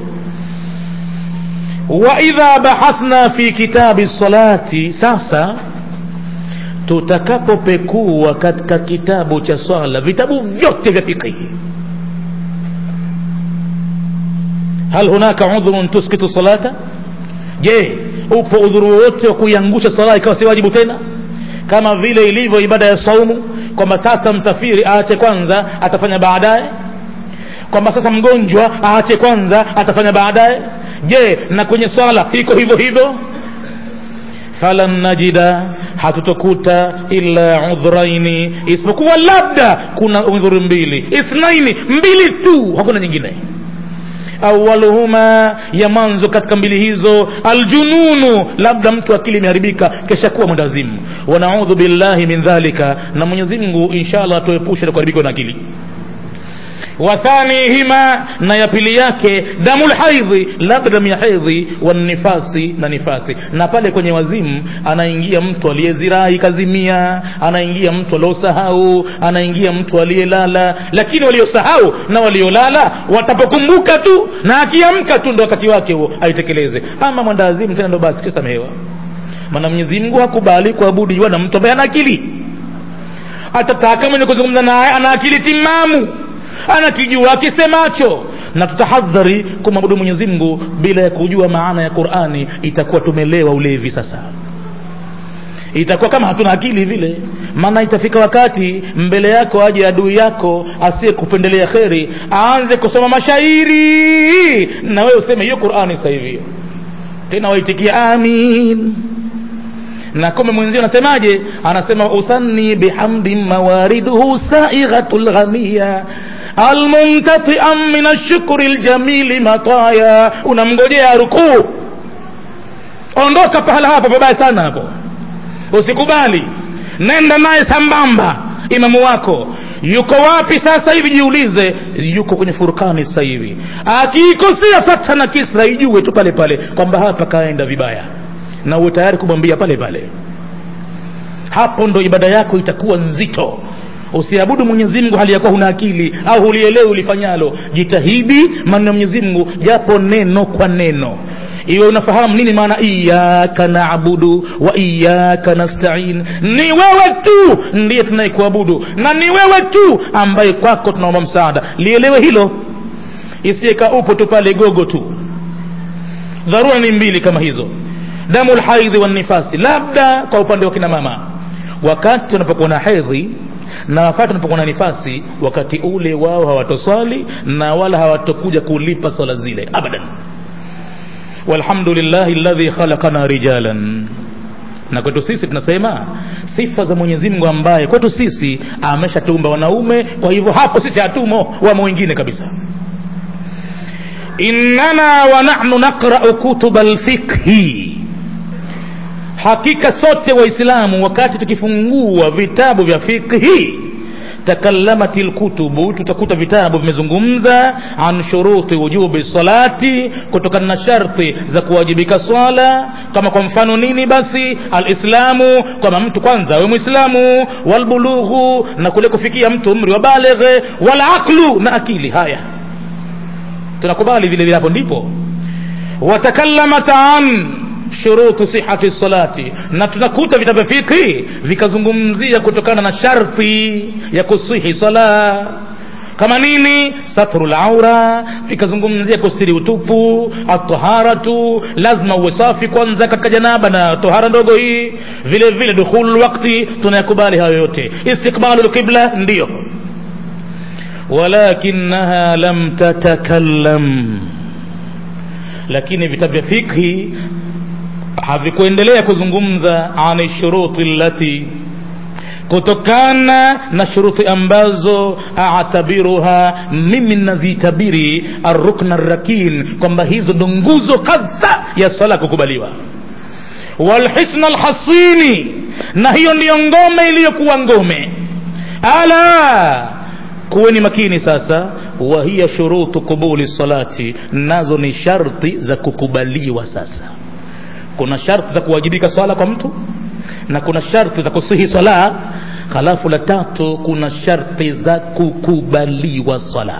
waidha bahathna fi kitabi salati sasa tutakapopekua katika kitabu cha swala vitabu vyote vya fiqhi hal hunaka udhrun tuskitu salata je upo udhuru wowote wa kuiangusha sala ikawa si wajibu tena kama vile ilivyo ibada ya saumu kwamba sasa msafiri aache kwanza atafanya baadaye kwamba sasa mgonjwa aache kwanza atafanya baadaye je na kwenye swala iko hivyo hivyo falan najida hatutokuta illa udhraini isipokuwa labda kuna udhuru mbili ithnaini mbili tu hakuna nyingine awaluhuma ya mwanzo katika mbili hizo aljununu labda mtu akili imeharibika kesha kuwa mwendazimu wanaudhu billahi min dhalika na mwenyezi mungu inshallah atuepushe na kuharibikiwa na akili wathanihima na ya pili yake damu lhaidhi labda damu ya hedhi wanifasi na nifasi na pale kwenye wazimu anaingia mtu aliyezirai kazimia anaingia mtu aliosahau anaingia mtu aliyelala lakini waliosahau na waliolala watapokumbuka tu na akiamka tu ndo wakati wake huo aitekeleze ama mwendawazimu tena ndo basi kisamehewa maana mwenyezi mungu hakubali kuabudiwa na mtu ambaye ana akili atataka mwenye kuzungumza naye ana akili timamu anakijua akisemacho na tutahadhari kumwabudu mwenyezi mungu bila ya kujua maana ya qurani itakuwa tumelewa ulevi sasa itakuwa kama hatuna akili vile maana itafika wakati mbele yako aje adui yako asiye kupendelea kheri aanze kusoma mashairi na wewe useme hiyo qurani sasa hivi tena waitikia amin na kome mwenzio anasemaje anasema uthanni bihamdin mawariduhu saighatul ghamia almumtatian min ashukri ljamili mataya unamngojea rukuu ondoka pahala hapo pabaya sana hapo usikubali nenda naye sambamba imamu wako yuko wapi sasa hivi jiulize yuko kwenye furkani sasa hivi akiikosea fatha na kisra ijue tu pale pale kwamba hapa kaenda vibaya na uwe tayari kumwambia pale pale hapo ndo ibada yako itakuwa nzito usiabudu mwenyezi mungu hali yakuwa huna akili au hulielewi ulifanyalo jitahidi maneno ya mwenyezi mungu japo neno kwa neno iwe unafahamu nini maana iyaka naabudu wa iyaka nastain ni wewe tu ndiye tunayekuabudu na ni wewe tu ambaye kwako tunaomba msaada lielewe hilo isiyeka upo tu pale gogo tu dharura ni mbili kama hizo damu lhaidhi wanifasi labda kwa upande wa kina mama wakati wanapokuwa na hedhi na wakati wanapokuwa na nifasi wakati ule wao hawatoswali na wala hawatokuja kulipa swala zile abadan walhamdulillahi ladhi khalaqana rijalan na kwetu sisi tunasema sifa za mwenyezi mungu ambaye kwetu sisi ameshatuumba wanaume kwa hivyo hapo sisi hatumo wamo wengine kabisa innana wa nahnu naqrau kutuba lfiqhi hakika sote waislamu wakati tukifungua vitabu vya fiqhi takallamat lkutubu tutakuta vitabu vimezungumza an shuruti wujubi salati kutokana na sharti za kuwajibika swala kama kwa mfano nini basi alislamu kwamba mtu kwanza awe mwislamu walbulughu na kule kufikia mtu umri wa baleghe walaqlu na akili haya tunakubali vile vile hapo ndipo watakallamat an shurutu sihati salati na tunakuta vitabu vya fiqhi vikazungumzia kutokana na sharti ya kusihi sala kama nini satru laura vikazungumzia kustiri utupu ataharatu lazima uwe safi kwanza katika janaba na tohara ndogo hii vile vile dukhulu lwakti tunayakubali hayo yote istiqbalu lqibla ndiyo walakinaha lam tatakallam lakini vitabu vya fikhi havikuendelea kuzungumza ani shuruti allati kutokana na shuruti ambazo atabiruha mimi nazitabiri arrukna rakin kwamba hizo ndo nguzo kadha ya sala kukubaliwa walhisna alhasini na hiyo ndiyo ngome iliyokuwa ngome ala kuweni makini sasa wa hiya shurutu qubuli salati nazo ni sharti za kukubaliwa sasa kuna sharti za kuwajibika swala kwa mtu na kuna sharti za kusihi swala halafu la tatu kuna sharti za kukubaliwa swala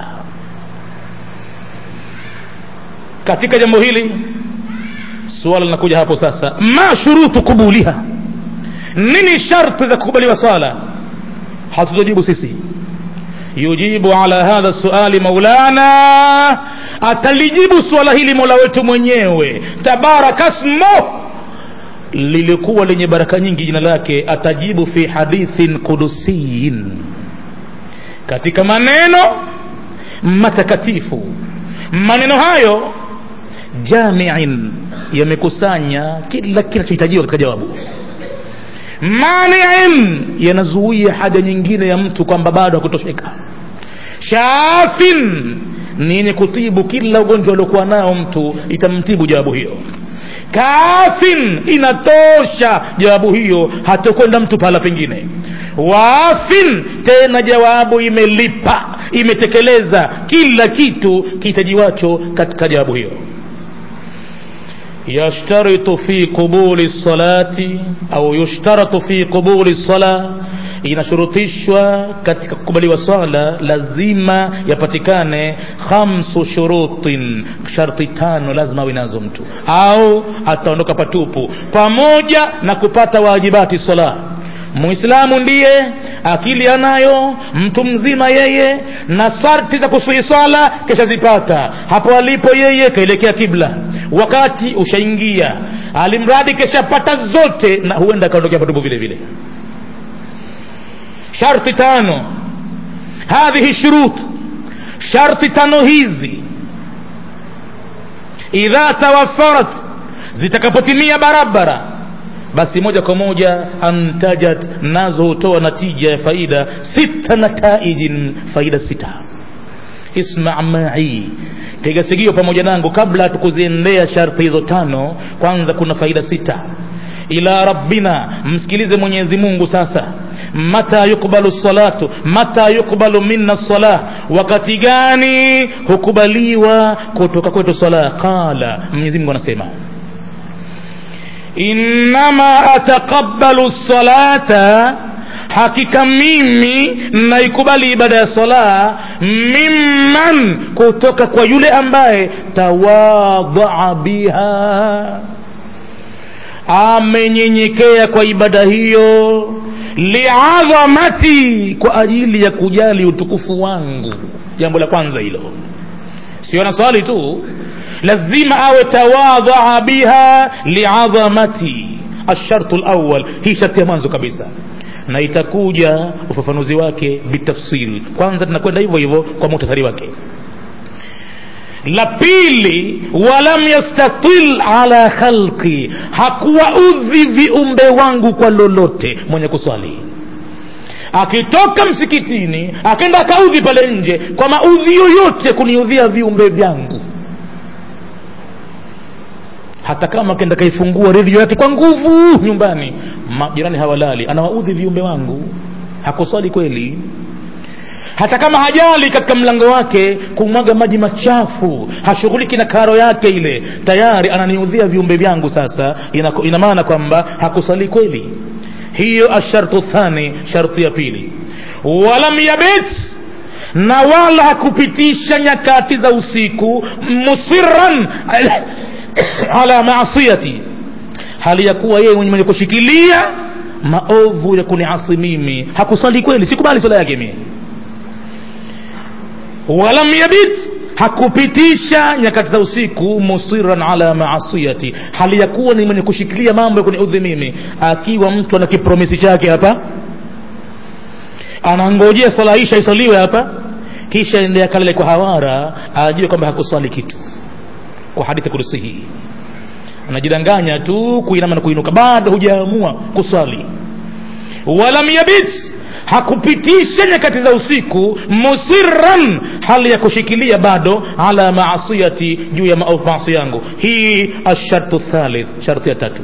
katika jambo hili suala linakuja hapo sasa ma shurutu kubuliha nini sharti za kukubaliwa swala hatutojibu sisi yujibu ala hadha suali maulana atalijibu suala hili mola wetu mwenyewe tabaraka smuh lilikuwa lenye baraka nyingi jina lake atajibu fi hadithin kudusiyin katika maneno matakatifu maneno hayo jamiin yamekusanya kila kinachohitajiwa katika jawabu maniin yanazuia haja nyingine ya mtu kwamba bado hakutosheka shafin ni yenye kutibu kila ugonjwa aliokuwa nao mtu itamtibu jawabu hiyo kafin inatosha jawabu hiyo hatokwenda mtu pahala pengine wafin tena jawabu imelipa imetekeleza kila kitu kihitajiwacho katika jawabu hiyo yashtaritu fi qubuli salati au yushtaratu fi qubuli sala inashurutishwa katika kukubaliwa swala lazima yapatikane khamsu shurutin sharti tano lazima awe nazo mtu au ataondoka patupu pamoja na kupata wajibati sala muislamu ndiye akili anayo mtu mzima yeye na sharti za kusui swala keshazipata hapo alipo yeye kaelekea kibla wakati ushaingia alimradi keshapata zote na huenda akaondokea patupu vile vile sharti tano hadhihi shurut sharti tano hizi idha tawafarat zitakapotimia barabara basi moja kwa moja antajat nazo hutoa natija ya faida sita nataijin faida sita isma mai tega sigio pamoja nangu kabla tukuziendea sharti hizo tano kwanza kuna faida sita ila rabbina msikilize mwenyezi mungu sasa mata yukbalu salatu mata yukbalu minna salah wakati gani hukubaliwa kutoka kwetu sala qala mwenyezi mungu anasema innama ataqabbalu salata hakika mimi naikubali ibada ya sala mimman kutoka kwa yule ambaye tawadhaa biha amenyenyekea kwa ibada hiyo liadhamati kwa ajili ya kujali utukufu wangu jambo la kwanza hilo sio na swali tu lazima awe tawadhaa biha liadhamati alshartu lawal hii sharti ya mwanzo kabisa na itakuja ufafanuzi wake bitafsil kwanza tunakwenda hivyo hivyo kwa muhtasari wake la pili walam yastatil ala khalqi hakuwaudhi viumbe wangu kwa lolote mwenye kuswali akitoka msikitini akaenda akaudhi pale nje kwa maudhi yoyote kuniudhia viumbe vyangu hata kama akenda kaifungua redio yake kwa nguvu nyumbani majirani hawalali anawaudhi viumbe wangu hakuswali kweli hata kama hajali katika mlango wake kumwaga maji machafu hashughuliki na karo yake ile tayari ananiudhia viumbe vyangu sasa ina, ina maana kwamba hakusali kweli hiyo ashartu thani sharti ya pili walam yabit na wala hakupitisha nyakati za usiku musiran ala maasiyati hali ya kuwa yeye mwenye kushikilia maovu ya kuniasi mimi hakusali kweli sikubali sala yake mimi walam yabit hakupitisha nyakati za usiku musiran ala maasiyati hali ya kuwa ni mwenye kushikilia mambo ya kuniudhi mimi akiwa mtu ana kipromisi chake hapa anangojea swala isha isaliwe hapa kisha ende akalale kwa hawara ajue kwamba hakuswali kitu kwa hadithi kudusi hii anajidanganya tu kuinama na kuinuka bado hujaamua kuswali walam yabit hakupitisha nyakati za usiku musirran hali ya kushikilia bado ala maasiyati juu ya maasi yangu hii ashartu thalith sharti ya tatu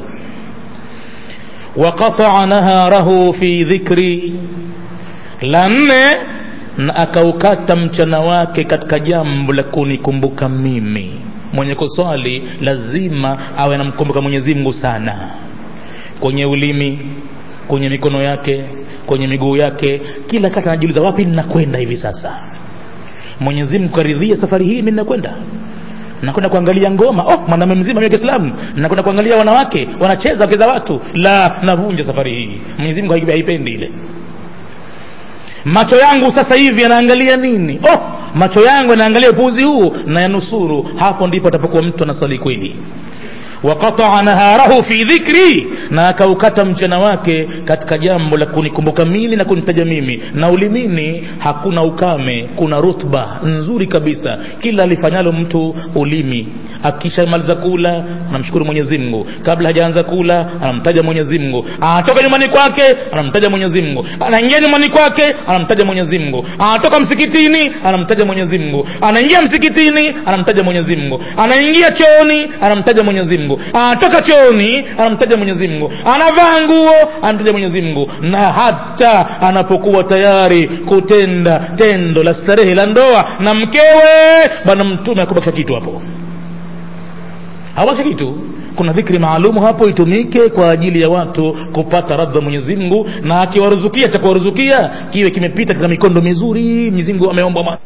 waqataa naharahu fi dhikri la nne na akaukata mchana wake katika jambo la kunikumbuka mimi mwenye kuswali lazima awe anamkumbuka mwenyezi mungu sana kwenye ulimi kwenye mikono yake kwenye miguu yake kila kati anajiuliza wapi ninakwenda hivi sasa mwenyezi mungu karidhia safari hii mi ninakwenda nakwenda kuangalia ngoma oh mwanamume mzima wa kiislamu nakwenda kuangalia wanawake wanacheza wake za watu la navunja safari hii mwenyezi mungu haipendi ile macho yangu sasa hivi yanaangalia nini oh macho yangu yanaangalia upuuzi huu na yanusuru hapo ndipo atapokuwa mtu anasali kweli waqataa naharahu fi dhikri na akaukata mchana wake katika jambo la kunikumbuka mimi na kunitaja mimi na ulimini hakuna ukame kuna rutba nzuri kabisa kila alifanyalo mtu ulimi akishamaliza kula anamshukuru mwenyezi mungu kabla hajaanza kula anamtaja mwenyezi mungu anatoka nyumbani kwake anamtaja mwenyezi mungu anaingia nyumbani kwake anamtaja mwenyezi mungu anatoka msikitini anamtaja mwenyezi mungu anaingia msikitini anamtaja mwenyezi mungu anaingia chooni anamtaja mwenyezi mungu anatoka chooni anamtaja mwenyezi mungu anavaa nguo anamtaja mwenyezi mungu na hata anapokuwa tayari kutenda tendo la starehe la ndoa na mkewe bwana mtume akubakisha kitu hapo hawasha kitu kuna dhikri maalumu hapo itumike kwa ajili ya watu kupata radha mwenyezi mungu na akiwaruzukia cha kuwaruzukia kiwe kimepita katika mikondo mizuri mwenyezi mungu ameomba ma-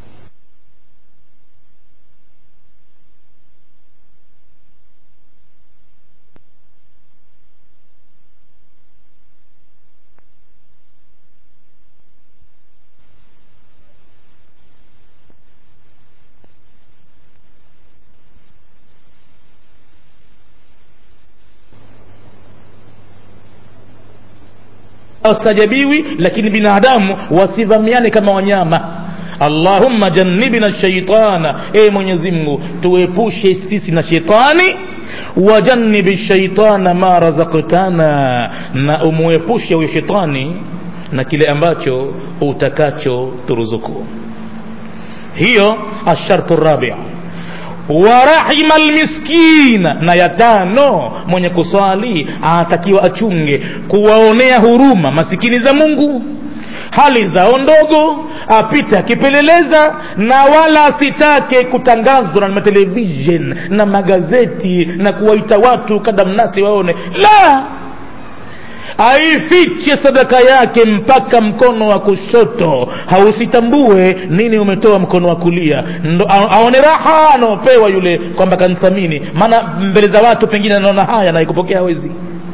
wastajabiwi lakini binadamu wasivamiane kama wanyama allahumma jannibna shaitana e mwenyezi mungu tuepushe sisi na shetani wajannibi shaitana ma razaktana na umuepushe huyo shetani na kile ambacho utakacho turuzuku hiyo ashartu rabia warahima almiskina na ya tano mwenye kuswali anatakiwa achunge kuwaonea huruma masikini za mungu hali zao ndogo apite akipeleleza na wala asitake kutangazwa na matelevishen na magazeti na kuwaita watu kadamnasi waone la aifiche sadaka yake mpaka mkono wa kushoto hausitambue nini umetoa mkono wa kulia ndo a- aone raha anaopewa yule kwamba kanithamini maana mbele za watu pengine anaona haya na ikupokea hawezi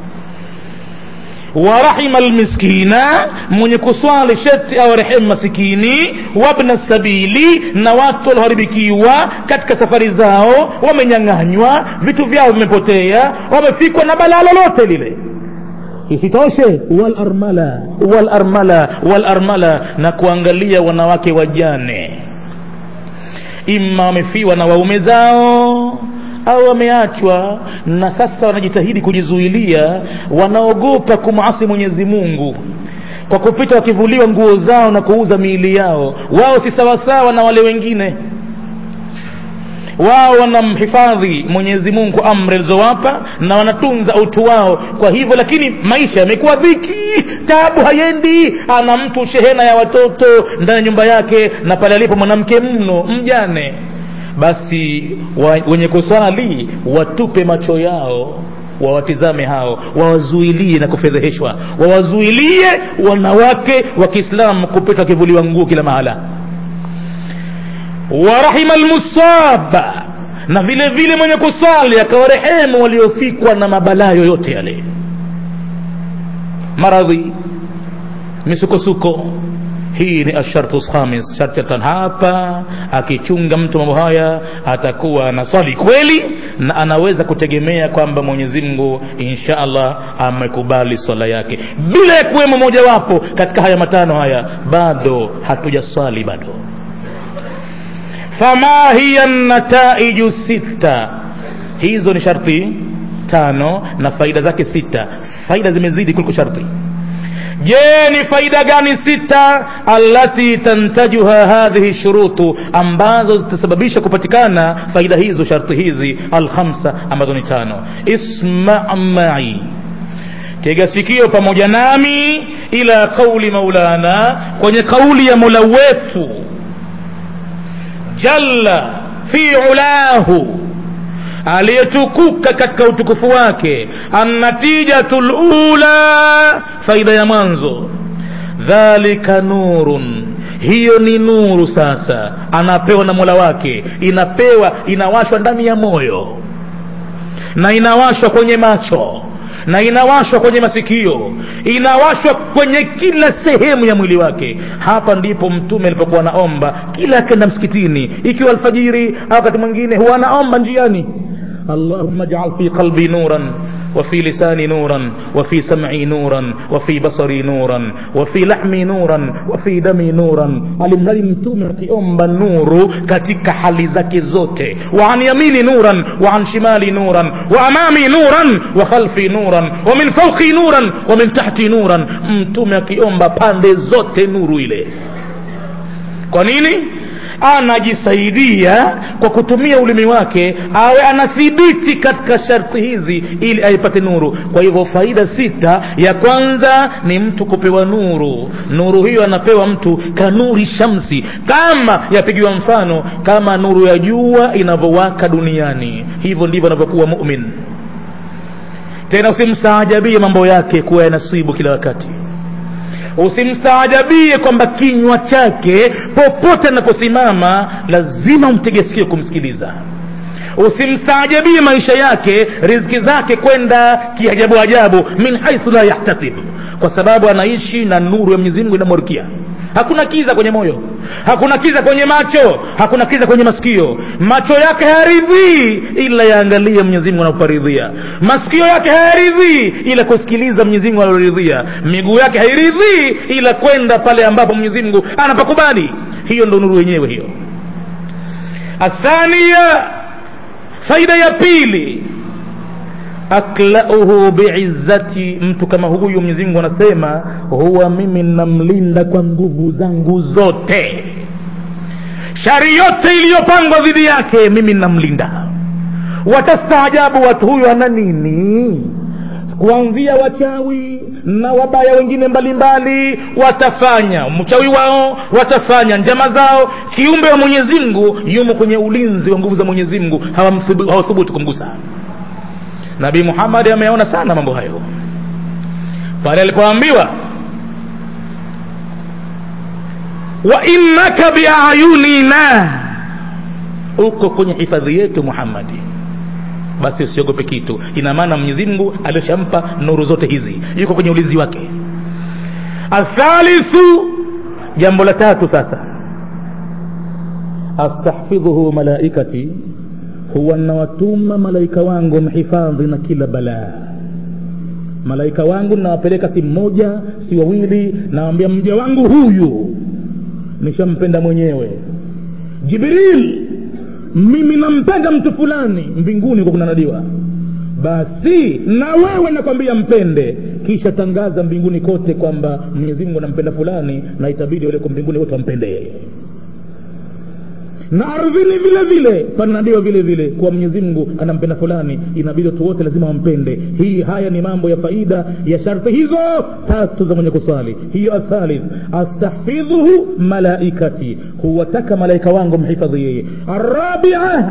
warahima lmiskina mwenye kuswali sheti awarehemu masikini wabna sabili na watu walioharibikiwa katika safari zao wamenyang'anywa vitu vyao vimepotea wamefikwa na balaa lolote lile isitoshe walarmala walarmala walarmala na kuangalia wanawake wajane ima wamefiwa na waume zao au wameachwa na sasa wanajitahidi kujizuilia wanaogopa kumasi mwenyezi mungu kwa kupita wakivuliwa nguo zao na kuuza miili yao wao si sawasawa na wale wengine wao wanamhifadhi mwenyezi mungu amri alizowapa na wanatunza utu wao kwa hivyo lakini maisha yamekuwa dhiki tabu hayendi ana mtu shehena ya watoto ndani ya nyumba yake na pale alipo mwanamke mno mjane basi wa, wenye kuswali watupe macho yao wawatizame hao wawazuilie na kufedheheshwa wawazuilie wanawake wa kiislamu kupita wakivuliwa nguo kila mahala warahima lmusaba na vile vile mwenye kusali akawarehemu waliofikwa na mabalaa yoyote yale maradhi misukosuko hii ni ashartu khamis sharti ya tano hapa akichunga mtu mambo haya atakuwa anaswali kweli na anaweza kutegemea kwamba mwenyezi mungu insha allah amekubali swala yake bila ya kuwemo mojawapo katika haya matano haya bado hatujaswali bado fama hiya nataiju sita hizo ni sharti tano na faida zake sita faida zimezidi kuliko sharti je ni faida gani sita allati tantajuha hadhihi shurutu ambazo zitasababisha kupatikana faida hizo sharti hizi alkhamsa ambazo ni tano isma mai tega sikio pamoja nami ila qauli maulana kwenye kauli ya mola wetu jalla fi ulahu aliyetukuka katika utukufu wake annatijatu lula faida ya mwanzo dhalika nurun hiyo ni nuru sasa anapewa na mola wake inapewa inawashwa ndani ya moyo na inawashwa kwenye macho na inawashwa kwenye masikio inawashwa kwenye kila sehemu ya mwili wake hapa ndipo mtume alipokuwa anaomba kila akenda msikitini ikiwa alfajiri au wakati mwingine huwa anaomba njiani اللهم اجعل في قلبي نورا وفي لساني نورا وفي سمعي نورا وفي بصري نورا وفي لحمي نورا وفي دمي نورا alimradi mtume akiomba nuru katika hali zake zote wa an yamini nuran wa an shimali nuran wa amami nuran wa khalfi nuran wa min fawqi nuran wa min tahti nuran mtume akiomba pande zote nuru ile kwa nini anajisaidia kwa kutumia ulimi wake awe anathibiti katika sharti hizi ili aipate nuru kwa hivyo faida sita ya kwanza ni mtu kupewa nuru nuru hiyo anapewa mtu kanuri shamsi kama yapigiwa mfano kama nuru ya jua inavyowaka duniani hivyo ndivyo anavyokuwa mumin tena usimstaajabie mambo yake kuwa yanasibu kila wakati usimstaajabie kwamba kinywa chake popote anaposimama lazima umtege sikio kumsikiliza usimstaajabie maisha yake riziki zake kwenda kiajabu ajabu min haithu la yahtasib kwa sababu anaishi na nuru ya mwenyezi mungu inamwarikia hakuna kiza kwenye moyo hakuna kiza kwenye macho hakuna kiza kwenye masikio macho yake hayaridhii ila yaangalie mwenyezi mungu anapoparidhia masikio yake hayaridhii ila kusikiliza mwenyezi mungu anaporidhia miguu yake hairidhii ila kwenda pale ambapo mwenyezi mungu anapakubali hiyo ndo nuru yenyewe hiyo athania faida ya pili aklauhu biizzati mtu kama huyu mwenyezi mungu anasema huwa mimi namlinda kwa nguvu zangu zote shari yote iliyopangwa dhidi yake mimi namlinda watastaajabu watu huyu ana nini kuanzia wachawi na wabaya wengine mbalimbali watafanya mchawi wao watafanya njama zao kiumbe wa mwenyezi mungu yumo kwenye ulinzi wa nguvu za mwenyezi mungu hawathubutu kumgusa nabii muhammadi ameona sana mambo hayo pale alipoambiwa wa innaka biayunina uko kwenye hifadhi yetu muhammadi basi usiogope kitu ina maana mwenyezi mungu alishampa nuru zote hizi yuko kwenye ulinzi wake athalithu jambo la tatu sasa astahfidhuhu malaikati huwa nawatuma malaika wangu mhifadhi na kila balaa malaika wangu nawapeleka si mmoja si wawili nawambia mja wangu huyu nishampenda mwenyewe jibril mimi nampenda mtu fulani mbinguni kwa kunanadiwa basi na wewe nakwambia mpende kisha tangaza mbinguni kote kwamba mwenyezi mungu anampenda fulani na itabidi walioko mbinguni wote wampende yeye na ardhini vile vile pananadiwa vile vile kuwa mwenyezi mungu anampenda fulani inabidi watu wote lazima wampende hii haya ni mambo ya faida ya sharti hizo tatu za mwenye kuswali hiyo athalith astahfidhuhu malaikati huwataka malaika wangu mhifadhi yeye arabia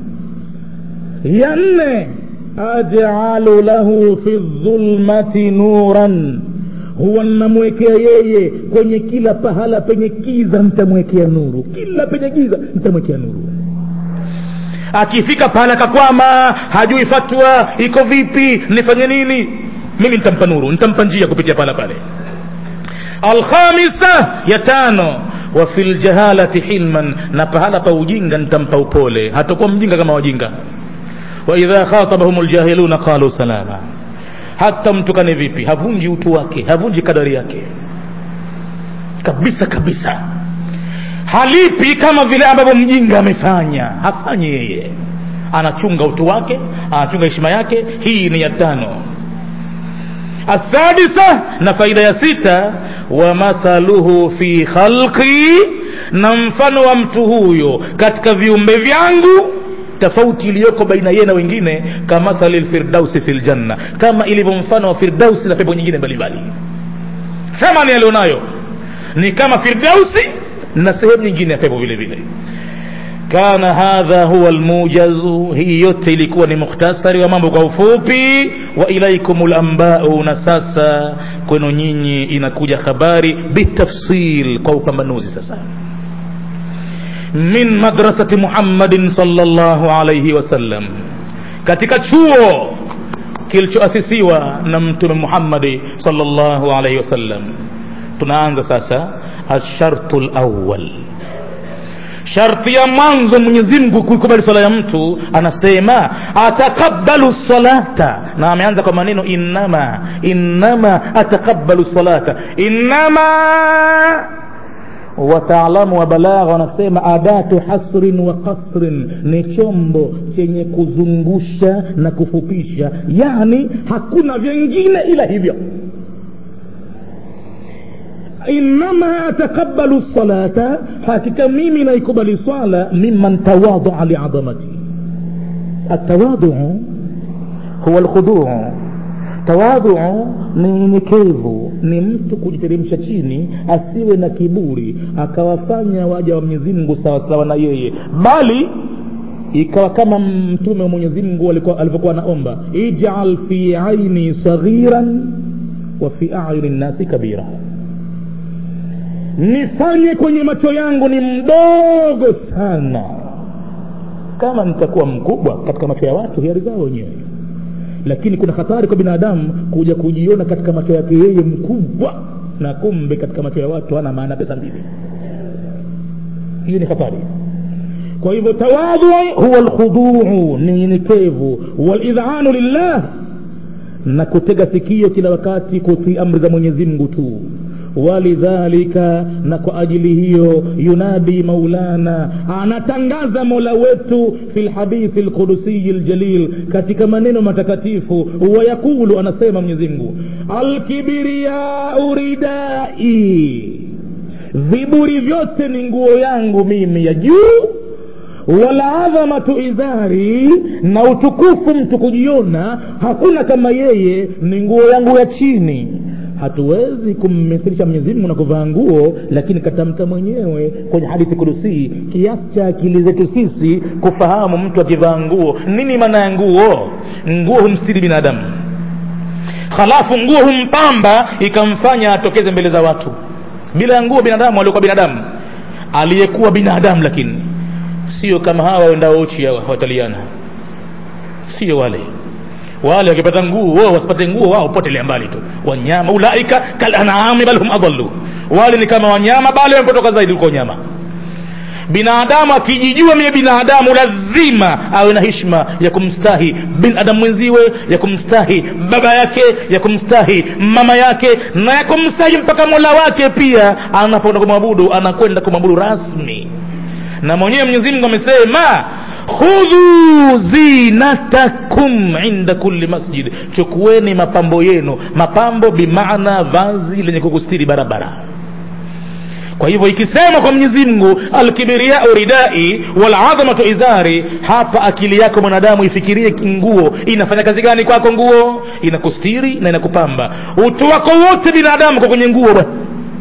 ya nne ajalu lahu fi dhulmati nuran huwa namwekea yeye kwenye kila pahala penye kiza nitamwekea nuru kila penye giza nitamwekea nuru akifika pahala kakwama hajui fatwa iko vipi nifanye nini mimi nitampa nuru nitampa njia kupitia pahala pale alkhamisa ya tano wa fi ljahalati hilman na pahala pa ujinga nitampa upole hatakuwa mjinga kama wajinga waidha khatabahum ljahiluna qalu salama hata mtukane vipi havunji utu wake havunji kadari yake kabisa kabisa halipi kama vile ambavyo mjinga amefanya hafanyi yeye anachunga utu wake anachunga heshima yake hii ni ya tano asadisa na faida ya sita wa mathaluhu fi khalqi na mfano wa mtu huyo katika viumbe vyangu tofauti iliyoko baina yeye na wengine kamathali lfirdausi fi ljanna kama ilivyo mfano wa firdausi na pepo nyingine mbalimbali thamani alionayo ni kama firdausi na sehemu nyingine ya pepo vile vile kana hadha huwa almujazu hii yote ilikuwa ni mukhtasari wa mambo kwa ufupi wa ilaikum lambau na sasa kwenu nyinyi inakuja habari bitafsil kwa upambanuzi sasa min madrasati muhammadin salllahu alaihi wasallam katika chuo kilichoasisiwa na mtume muhammadi salllahu alaihi wasallam tunaanza sasa alshartu lawal sharti ya mwanzo mwenyezi mungu kuikubali swala ya mtu anasema atakabalu salata na ameanza kwa maneno innama innama atakabalu salata innama wataalamu wa balagha wanasema adatu hasrin wa kasrin ni chombo chenye kuzungusha na kufupisha yani hakuna vyengine ila hivyo innama atakabalu salata hakika mimi naikubali swala mimman tawadaa liadhamati atawaduu huwa lkhuduu tawadhuu ni nyenyekevu ni mtu kujiteremsha chini asiwe na kiburi akawafanya waja wa mwenyezi mungu sawasawa na yeye bali ikawa kama mtume wa mwenyezi mungu alivyokuwa anaomba ijal fi aini saghiran wa fi ayuni nnasi kabira nifanye kwenye macho yangu ni mdogo sana kama nitakuwa mkubwa katika macho ya watu hiari zao wenyewe lakini kuna hatari kwa binadamu kuja kujiona katika macho yake yeye mkubwa na kumbe katika macho ya watu hana maana pesa mbili hiyo ni hatari kwa hivyo tawadhu huwa lkhuduu ni unyenyekevu walidhanu lillah na kutega sikio kila wakati kutii amri za mwenyezi mungu tu walidhalika na kwa ajili hiyo yunadi maulana anatangaza mola wetu fi lhadithi lqudusiyi ljalil katika maneno matakatifu wayaqulu anasema mwenyezimngu alkibiriyau ridai viburi vyote ni nguo yangu mimi ya juu waladhamatu izari na utukufu mtu kujiona hakuna kama yeye ni nguo yangu ya chini hatuwezi kummithilisha mwenyezimungu na kuvaa nguo lakini katamka mwenyewe kwenye hadithi kudusii kiasi cha akili zetu sisi kufahamu mtu akivaa nguo nini maana ya nguo nguo humstiri binadamu halafu nguo humpamba ikamfanya atokeze mbele za watu bila ya nguo binadamu aliokuwa binadamu aliyekuwa binadamu lakini sio kama hawa wendao uchi hawa wataliana sio wale wale wakipata nguo wasipate nguo wao potelea mbali tu wanyama ulaika kalanami bal hum adallu wale ni kama wanyama bali wamepotoka zaidi kuliko nyama binadamu akijijua mie binadamu lazima awe na hishma ya kumstahi binadamu mwenziwe ya kumstahi baba yake ya kumstahi mama yake na ya kumstahi mpaka mola wake pia anapoenda kumwabudu anakwenda kumwabudu rasmi na mwenyewe mwenyezi mungu amesema khudhu zinatakum inda kulli masjid chukueni mapambo yenu mapambo bimaana vazi lenye kukustiri barabara kwa hivyo ikisema kwa mwenyezi mungu alkibiriyau ridai waladhamatu izari hapa akili yako mwanadamu ifikirie nguo inafanya kazi gani kwako nguo inakustiri na inakupamba utu wako wote binadamu kwa kwenye nguo bwana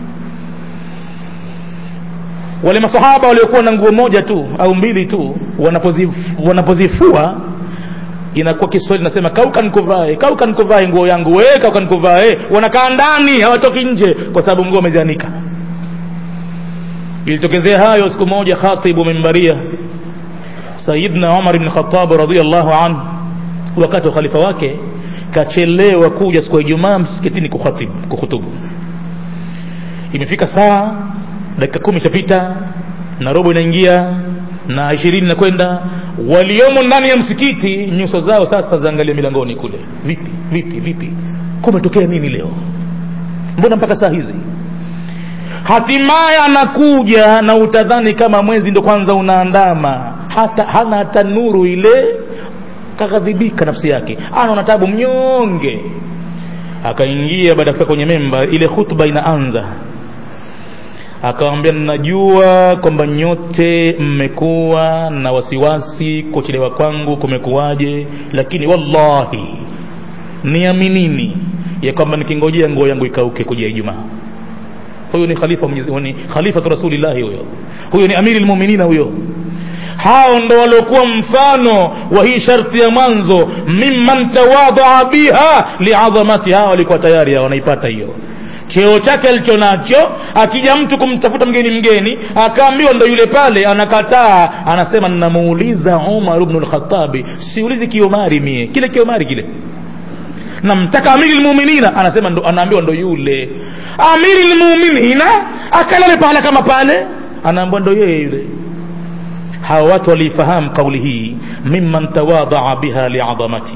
wale masahaba waliokuwa na nguo moja tu au mbili tu wanapozif, wanapozifua inakuwa kiswahili nasema kauka nikuvae kauka nikuvae nguo yangu we kauka nikuvae wanakaa ndani hawatoki nje kwa sababu nguo wamezianika ilitokezea hayo siku moja khatibu mimbaria sayidna umar ibn khatab radiallahu anhu wakati wa khalifa wake kachelewa kuja siku ya ijumaa msikitini kukhatibu kuhutubu imefika saa dakika kumi ishapita na robo inaingia na ishirini inakwenda waliomo ndani ya msikiti nyuso zao sasa zaangalia milangoni kule vipi vipi vipi kumetokea nini leo mbona mpaka saa hizi hatimaye anakuja na utadhani kama mwezi ndo kwanza unaandama hata hana hata nuru ile kaghadhibika nafsi yake anaona tabu mnyonge akaingia baada ya kufika kwenye memba ile khutba inaanza akawambia najua kwamba nyote mmekuwa na wasiwasi kuchelewa kwangu kumekuwaje lakini wallahi niaminini ya kwamba nikingojea nguo yangu ikauke kuja ijumaa huyo ni khalifa Mwenyezi ni khalifatu rasulillahi huyo huyo ni amiri lmuminina huyo hao ndo waliokuwa mfano wa hii sharti ya mwanzo mimman tawadaa biha liadhamati hao walikuwa tayari wanaipata hiyo cheo chake alicho nacho akija mtu kumtafuta mgeni mgeni akaambiwa ndo yule pale anakataa anasema ninamuuliza umar bnu lkhatabi siulizi kiomari mie kile kiomari kile namtaka amiri lmuminina anasema ndo, anaambiwa ndo yule amiri lmuminina akalale pahala kama pale anaambiwa ndo yeye yule hawa watu waliifahamu kauli hii mimman tawadaa biha liadhamati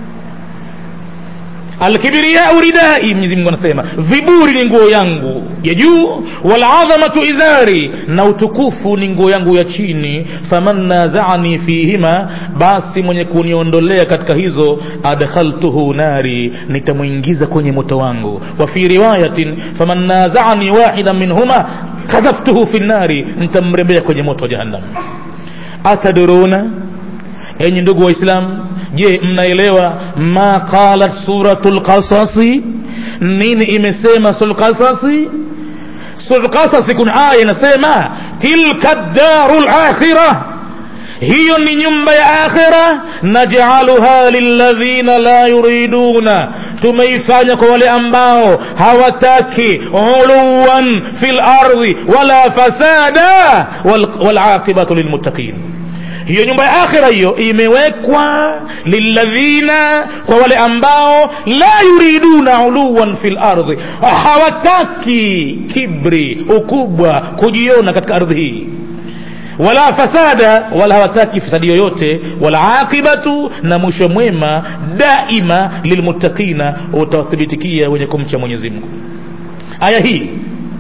alkibriyau ridai mwenyezi mungu anasema viburi ni nguo yangu ya juu waladhamatu izari na utukufu ni nguo yangu ya chini faman nazaani fihima basi mwenye kuniondolea katika hizo adkhaltuhu nari nitamwingiza kwenye moto wangu wa fi riwayatin faman nazaani wahidan minhuma kadhaftuhu fi nnari nitamrembea kwenye moto wa jahannam ataduruna enyi ndugu waislamu je mnaelewa ma qalat suratu lqasasi nini imesema sura lqasasi sura lqasasi kuna aya inasema tilka daru lakhira hiyo ni nyumba ya akhira najcaluha lilladhina la yuriduna tumeifanya kwa wale ambao hawataki uluwan fi lardhi wala fasada walaqibatu lilmuttaqin hiyo nyumba ya akhira hiyo imewekwa lilladhina kwa wale ambao la yuriduna uluwan fi lardhi hawataki kibri ukubwa kujiona katika ardhi hii wala fasada wala hawataki fasadi yoyote wala aqibatu na mwisho mwema daima lilmuttaqina utawathibitikia wenye kumcha mwenyezi mungu aya hii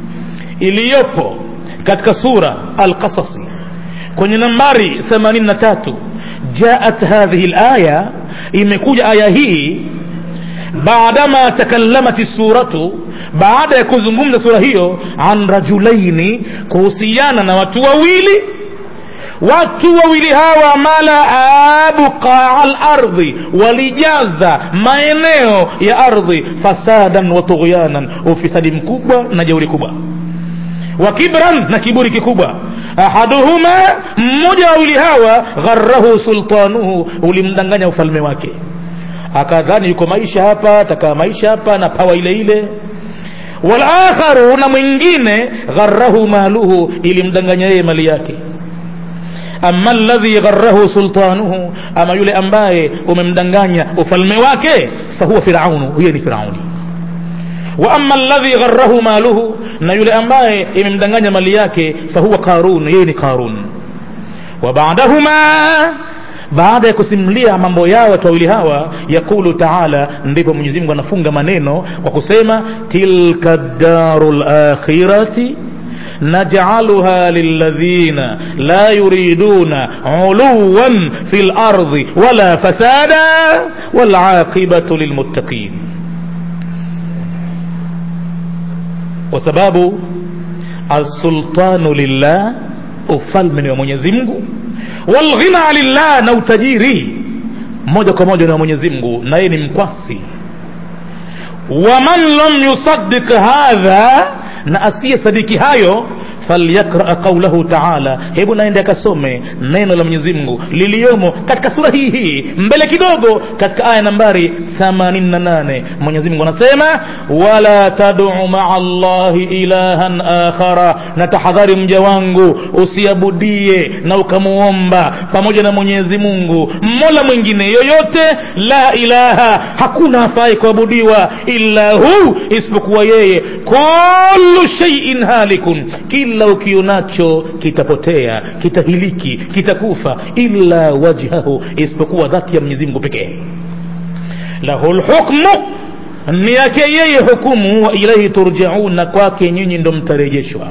iliyopo katika sura alqasasi kwenye nambari 83 jaat hadhihi laya imekuja aya hii baadama takallamat suratu baada ya kuzungumza sura hiyo an rajulaini kuhusiana na watu wawili watu wawili hawa malaa buqaa lardhi walijaza maeneo ya ardhi fasadan wa tughyanan ufisadi mkubwa na jeuri kubwa wa kibran na kiburi kikubwa ahaduhuma mmoja wawili hawa gharahu sultanuhu ulimdanganya ufalme wake akadhani yuko maisha hapa takaa maisha hapa na pawa ile ile walakharu na mwingine gharahu maluhu ilimdanganya yeye mali yake ama alladhi gharahu sultanuhu ama yule ambaye umemdanganya ufalme wake fahuwa firaunu huyo ni firauni wa ama alladhi gharahu maluhu na yule ambaye imemdanganya mali yake fahuwa qarun yeye ni qarun wa baadahuma baada ya kusimulia mambo yao watu wawili hawa yakulu taala ndipo mwenyezi mungu anafunga maneno kwa kusema tilka daru lakhirati najcaluha lilladhina la yuriduna uluwan fi lardi wala fasada walaqibatu lilmuttaqin kwa sababu alsultanu lillah ufalme ni wa mwenyezi mungu walghina lillah na utajiri moja kwa moja ni wa mwenyezi mungu na yeye ni mkwasi waman lam yusaddiq hadha na asiye sadiki hayo falyakraa qaulahu taala hebu naende akasome neno la mwenyezi mungu liliyomo katika sura hii hii mbele kidogo katika aya nambari 88 mwenyezi mungu anasema wala taduu maa llahi ilahan akhara na tahadhari mja wangu usiabudie na ukamuomba pamoja na mwenyezi mungu mola mwingine yoyote la ilaha hakuna afai kuabudiwa illa hu isipokuwa yeye kullu sheiin halikun kila ukionacho kitapotea kitahiliki kitakufa illa wajhahu isipokuwa dhati ya mwenyezi mungu pekee lahu lhukmu ni yake yeye hukumu wa ilaihi turjaun na kwake nyinyi ndo mtarejeshwa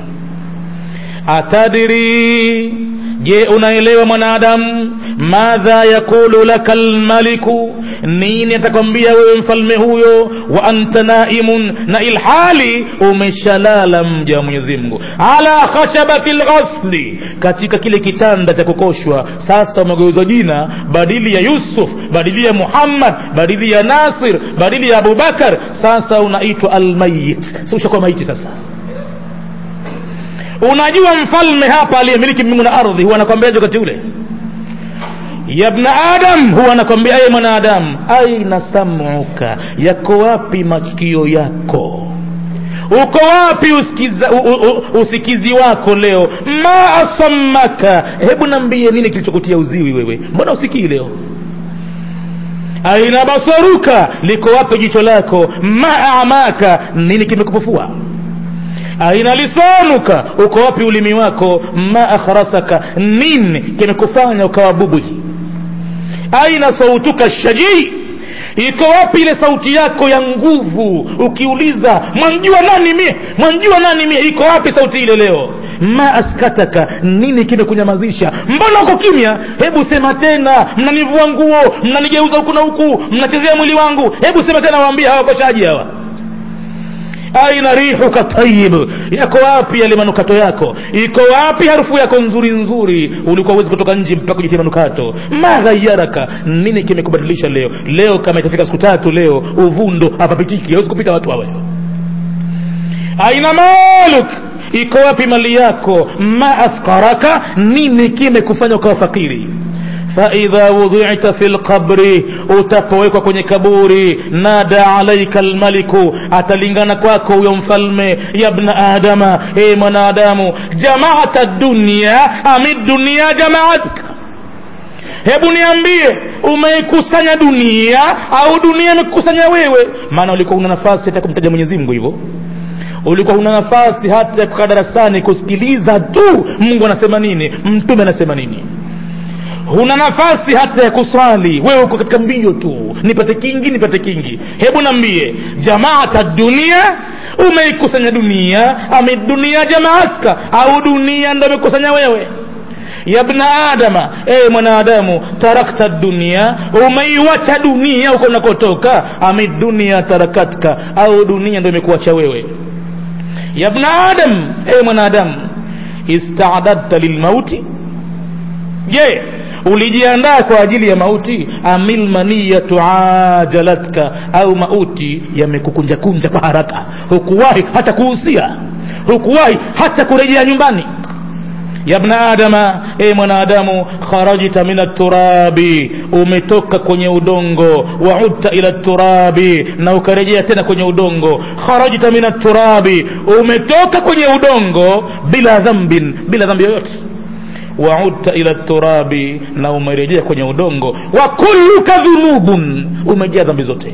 atadiri je unaelewa mwanadamu madha yakulu laka lmaliku nini atakwambia wewe mfalme huyo wa anta naimun na ilhali umeshalala mja wa mwenyezi mungu ala khashabati lghasli katika kile kitanda cha kukoshwa sasa umegeuzwa jina badili ya yusuf badili ya muhammad badili ya nasir badili ya abubakar sasa unaitwa almayit si ushakuwa maiti sasa unajua mfalme hapa aliyemiliki mbingu na ardhi huwa anakwambiaje wakati ule ya bna adam huwa anakwambia aye mwanadamu aina samuka yako wapi masikio yako uko wapi usikiza, u, u, usikizi wako leo ma asammaka hebu nambie nini kilichokutia uziwi wewe mbona usikii leo aina basaruka liko wapi jicho lako ma amaka nini kimekupufua aina lisanuka uko wapi ulimi wako ma akhrasaka nini kimekufanya ukawa bubwi aina sautuka shajii iko wapi ile sauti yako ya nguvu ukiuliza mwanjua nani mie mwanjua nani mie iko wapi sauti ile leo ma askataka nini kimekunyamazisha mbona uko kimya hebu sema tena mnanivua nguo mnanigeuza huku na huku mnachezea mwili wangu hebu sema tena waambie hawakoshaji hawa aina rihuka tayib yako wapi yale manukato yako iko wapi harufu yako nzuri nzuri ulikuwa uwezi kutoka nje mpaka kujitia manukato maghayaraka nini kimekubadilisha leo leo kama itafika siku tatu leo uvundo hapapitiki hawezi kupita watu hawa aina maluk iko wapi mali yako ma askaraka nini kimekufanya ukawa fakiri faidha wudhita fi lqabri utapowekwa kwenye kaburi nada alaika lmaliku atalingana kwako huyo mfalme ya bna adama e mwanadamu jamaata dunia ami dunia jamaatka hebu niambie umeikusanya dunia au dunia imekusanya wewe maana ulikuwa una nafasi hata kumtaja mwenyezi mungu hivyo ulikuwa una nafasi hata ya kukaa darasani kusikiliza tu mungu anasema nini mtume anasema nini huna nafasi hata ya kuswali wewe uko katika mbio tu nipate kingi nipate kingi hebu nambie jamaata dunia umeikusanya dunia ame dunia jamaatka au dunia ndo imekusanya wewe ya bna adama e mwanadamu tarakta dunia umeiwacha dunia uko unakotoka ame dunia tarakatka au dunia ndo imekuacha wewe ya bna adam e mwanadamu istadadta lilmauti je ulijiandaa kwa ajili ya mauti amil maniyatu ajalatka au mauti yamekukunjakunja kwa haraka hukuwahi hata kuhusia hukuwahi hata kurejea nyumbani ya bna adama e mwanadamu kharajta min aturabi umetoka kwenye udongo waudta ila turabi na ukarejea tena kwenye udongo kharajta min aturabi umetoka kwenye udongo bila dhambin bila dhambi yoyote waudta ila turabi na umerejea kwenye udongo wa kulluka dhunubun umejaa dhambi zote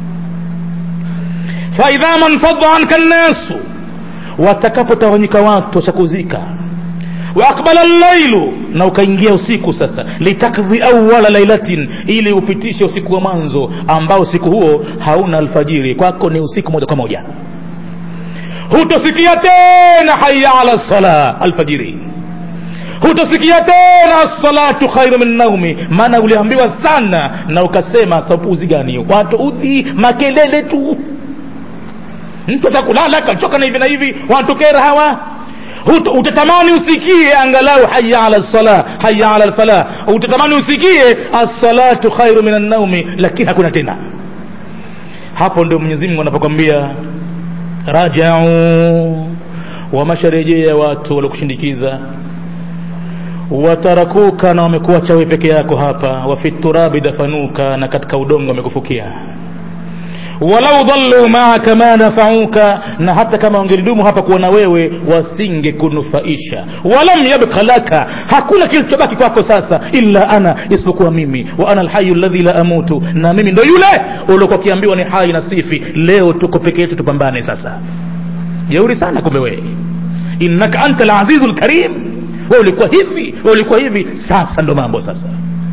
faidha manfadha anka nnasu watakapotawanyika watu wachakuzika waaqbala llailu na ukaingia usiku sasa litakdhi awala lailatin ili upitishe usiku wa mwanzo ambao usiku huo hauna alfajiri kwako ni usiku moja kwa moja hutosikia tena haya ala sala alfajiri hutosikia tena salatu khairu min naumi maana uliambiwa sana na ukasema sapuzi gani watu udhi makelele tu mtu atakulala kachoka na hivi na hivi watukera hawa Hut- utatamani usikie angalau haya ala lsala haya ala lfalah utatamani usikie assalatu khairu min annaumi lakini hakuna tena hapo ndio mwenyezi mungu anapokwambia rajau wamesharejea watu waliokushindikiza watarakuka na wamekuacha wewe peke yako hapa wafi turabi dafanuka na katika udongo wamekufukia walau dhallu maaka ma nafauka na hata kama wangelidumu hapa kuona wewe wasinge kunufaisha walam yabqa laka hakuna kilichobaki kwako sasa illa ana isipokuwa mimi wa ana alhayu alladhi la amutu na mimi ndo yule uliokuwa ukiambiwa ni hai na sifi leo tuko peke yetu tupambane sasa jeuri sana kumbe wewe innaka anta alazizu lkarim wewe ulikuwa hivi wewe ulikuwa hivi sasa ndo mambo sasa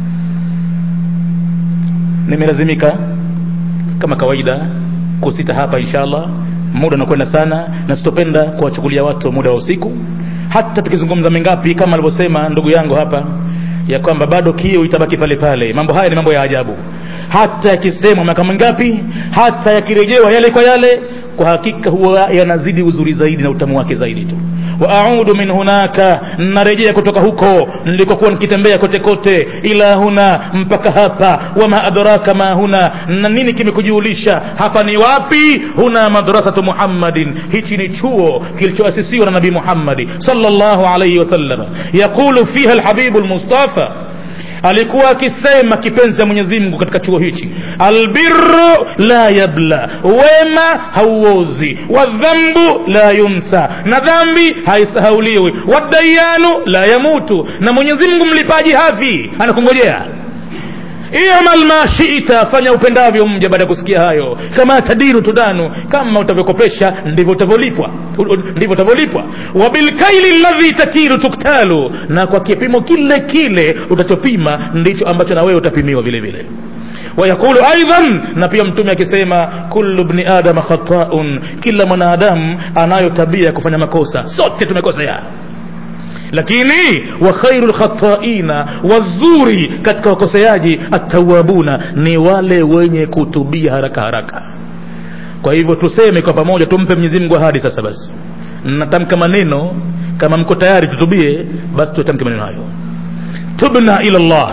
nimelazimika kama kawaida kusita hapa inshallah muda unakwenda sana na sitopenda kuwachukulia watu muda wa usiku hata tukizungumza mengapi kama alivyosema ndugu yangu hapa ya kwamba bado kiu itabaki pale pale mambo haya ni mambo ya ajabu hata yakisemwa miaka mingapi hata yakirejewa yale kwa yale kwa hakika huwa yanazidi uzuri zaidi na utamu wake zaidi tu wa audu min hunaka narejea kutoka huko nilikokuwa nikitembea kote kote ila huna mpaka hapa wama adraka ma huna na nini kimekujulisha hapa ni wapi huna madrasatu muhammadin hichi ni chuo kilichoasisiwa na nabii muhammadi sallallahu alayhi wasallam yaqulu fiha alhabibu almustafa alikuwa akisema kipenzi ya Mwenyezi Mungu katika chuo hichi albirru la yabla wema hauozi wadhambu la yunsa na dhambi haisahauliwi wadayanu la yamutu na Mwenyezi Mungu mlipaji hafi anakungojea imal ma shita fanya upendavyo mja baada ya kusikia hayo kama tadiru tudanu kama utavyokopesha ndivyo utavyolipwa ndivyo utavyolipwa wabilkaili ladhi takiru tuktalu na kwa kipimo kile kile utachopima ndicho ambacho na wewe utapimiwa vile vile wayaqulu aidan na pia mtume akisema kullu bni adama khataun kila mwanadamu anayo tabia ya kufanya makosa sote tumekosea lakini wa khairu lkhataina wazuri katika wakoseaji attawabuna ni wale wenye kutubia haraka haraka kwa hivyo tuseme kwa pamoja tumpe mwenyezi mungu ahadi sasa basi natamka maneno kama mko tayari tutubie basi tutamke maneno hayo tubna ila llah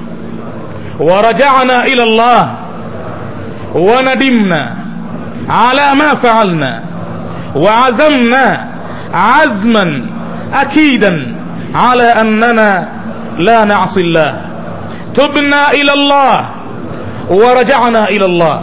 ورجعنا إلى الله وندمنا على ما فعلنا وعزمنا عزما أكيدا على أننا لا نعصي الله تبنا إلى الله ورجعنا إلى الله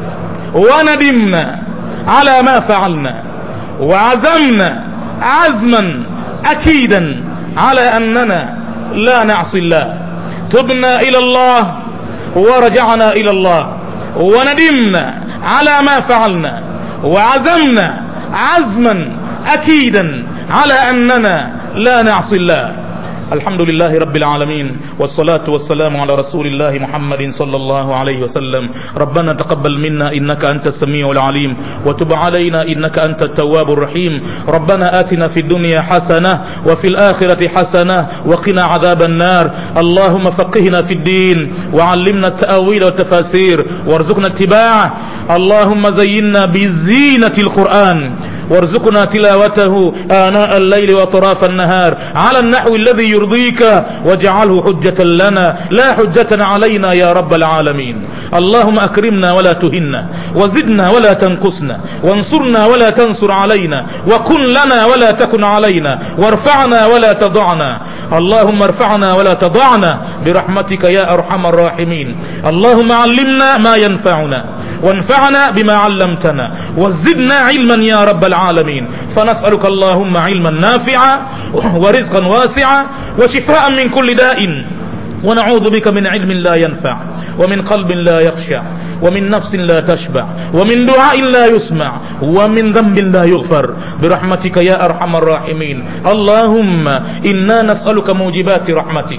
وندمنا على ما فعلنا وعزمنا عزما أكيدا على أننا لا نعصي الله تبنا إلى الله ورجعنا إلى الله وندمنا على ما فعلنا وعزمنا عزما أكيدا على أننا لا نعصي الله الحمد لله رب العالمين والصلاة والسلام على رسول الله محمد صلى الله عليه وسلم ربنا تقبل منا إنك أنت السميع العليم وتب علينا إنك أنت التواب الرحيم ربنا آتنا في الدنيا حسنة وفي الآخرة حسنة وقنا عذاب النار اللهم فقهنا في الدين وعلمنا التأويل والتفاسير وارزقنا اتباعه اللهم زينا بزينة القرآن وارزقنا تلاوته آناء الليل وأطراف النهار على النحو الذي يرضيك واجعله حجة لنا لا حجة علينا يا رب العالمين اللهم أكرمنا ولا تهنا وزدنا ولا تنقصنا وانصرنا ولا تنصر علينا وكن لنا ولا تكن علينا وارفعنا ولا تضعنا اللهم ارفعنا ولا تضعنا برحمتك يا أرحم الراحمين اللهم علمنا ما ينفعنا وانفعنا بما علمتنا وزدنا علما يا رب العالمين فنسألك اللهم علما نافعا ورزقا واسعا وشفاء من كل داء ونعوذ بك من علم لا ينفع ومن قلب لا يخشع ومن نفس لا تشبع ومن دعاء لا يسمع ومن ذنب لا يغفر برحمتك يا أرحم الراحمين اللهم إنا نسألك موجبات رحمتك